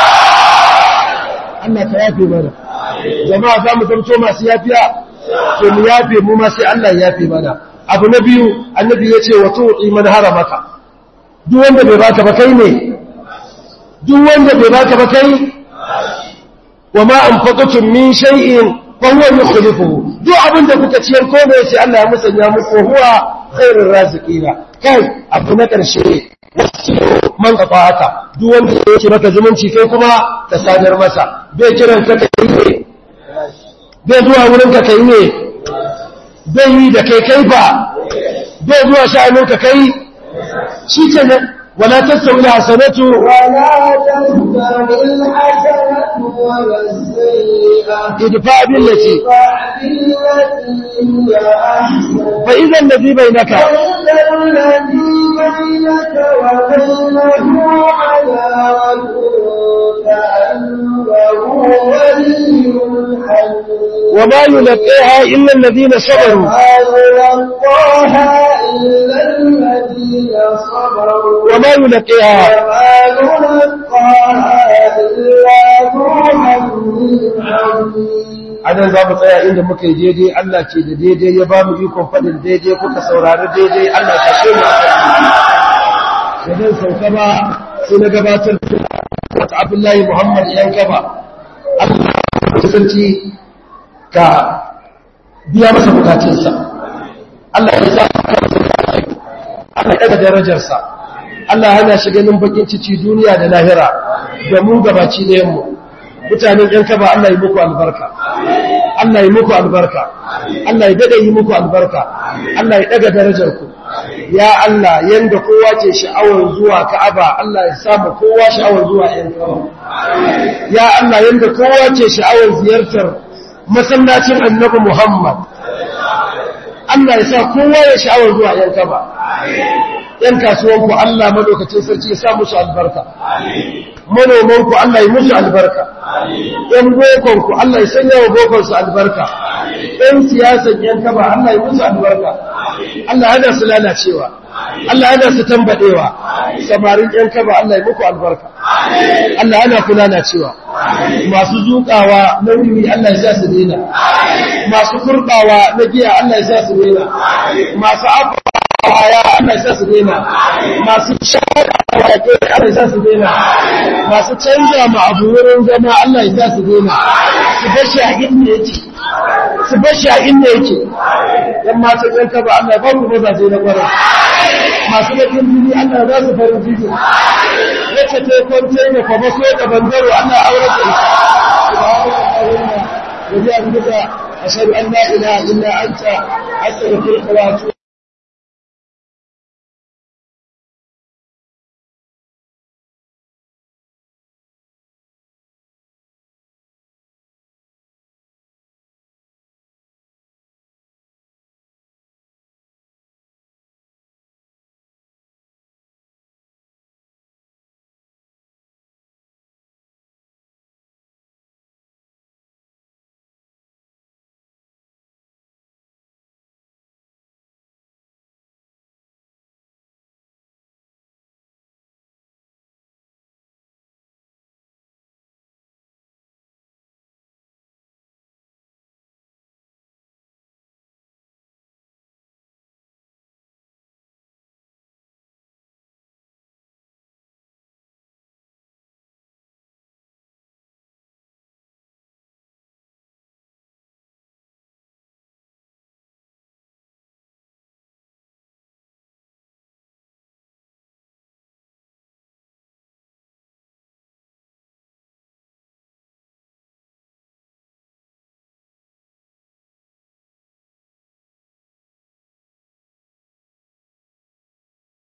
Allah ka yafe mana jama'a za mu zamto masu yafiya to mu yafe mu ma sai Allah ya yafe mana abu na biyu annabi ya ce wa tu'i man haramaka duk wanda bai baka ba kai ne duk wanda bai baka ba kai wa ma anfaqatum min shay'in fa huwa yukhlifuhu duk abinda kuka ciyar ko ne sai Allah ya musanya muku huwa khairur raziqina kai abu na karshe man kafa haka duk wanda yake maka zumunci kai kuma ka sadar masa bai kiran ka kai ne bai zuwa wurin ka kai ne bai yi da kai kai ba bai zuwa sha'anin ka kai shi ce ne wala tasawi hasanatu ولا تستوي الحسنة ولا السيئة idfa billati ادفع بالتي هي أحسن fa idza alladhi bainaka فإذا الذي بينك وبينه عداوة كأنه ولي حميم وما يلقيها illa alladhina sabaru ما يلقاها إلا الذين صبروا وما يلقيها وما يلقاها إلا ذو حظ عظيم anan za mu tsaya inda muka yi daidai Allah ce da daidai ya ba mu ikon faɗin daidai kuka saurari daidai Allah ka ce mu a kan da zan sauka ba sai na gabatar da wata Abdullahi Muhammad yan gaba Allah ya sarki ka biya masa bukatunsa Allah ya sa Allah ya daga darajarsa Allah hana shi ganin bakin cici duniya da lahira da mu gabaci ɗayan mu mutanen ‘yan kaba Allah yi muku albarka, Allah yi muku albarka, Allah ya daɗa yi muku albarka, Allah ya ɗaga darajarku, ya Allah yanda kowa ce sha'awar zuwa ka'aba Allah ya samu kowa sha'awar zuwa ‘yan kaba. Ya Allah yanda kowa ce sha'awar ziyartar masallacin annabi Muhammad, Allah ya sa kowa ya sha'awar zuwa ‘yan kaba. ‘Yan kasuwanku Allah madokacin sarki ya sa musu albarka. manomanku Allah ya musu albarka, ‘yan bokonku Allah ya sanya wa bokonsu albarka, ‘yan siyasan ‘yan kaba Allah ya musu albarka, Allah hana su lalacewa, Allah hana su tambadewa, samarin ‘yan kaba Allah ya muku albarka, Allah hana ku lalacewa, masu zuƙawa na wuri Allah ya sa su dena, masu kurɓawa na giya Allah ya sa su dena, masu abu ya Allah ya sa su dena, masu shara Allah ya sa su dena, masu canza ma abu wurin zama Allah ya sa su dena, su bashi a inda yake, su bashi a inda yake, yan matan yan kaba Allah ya ba ku mazaje na kwarai, masu bakin jini Allah ya ba su farin jini, wacce ta yi kwance ne kwaba so da bangaro Allah ya aure da ita. وبأن بك أشهد أن لا إله إلا أنت أستغفرك وأتوب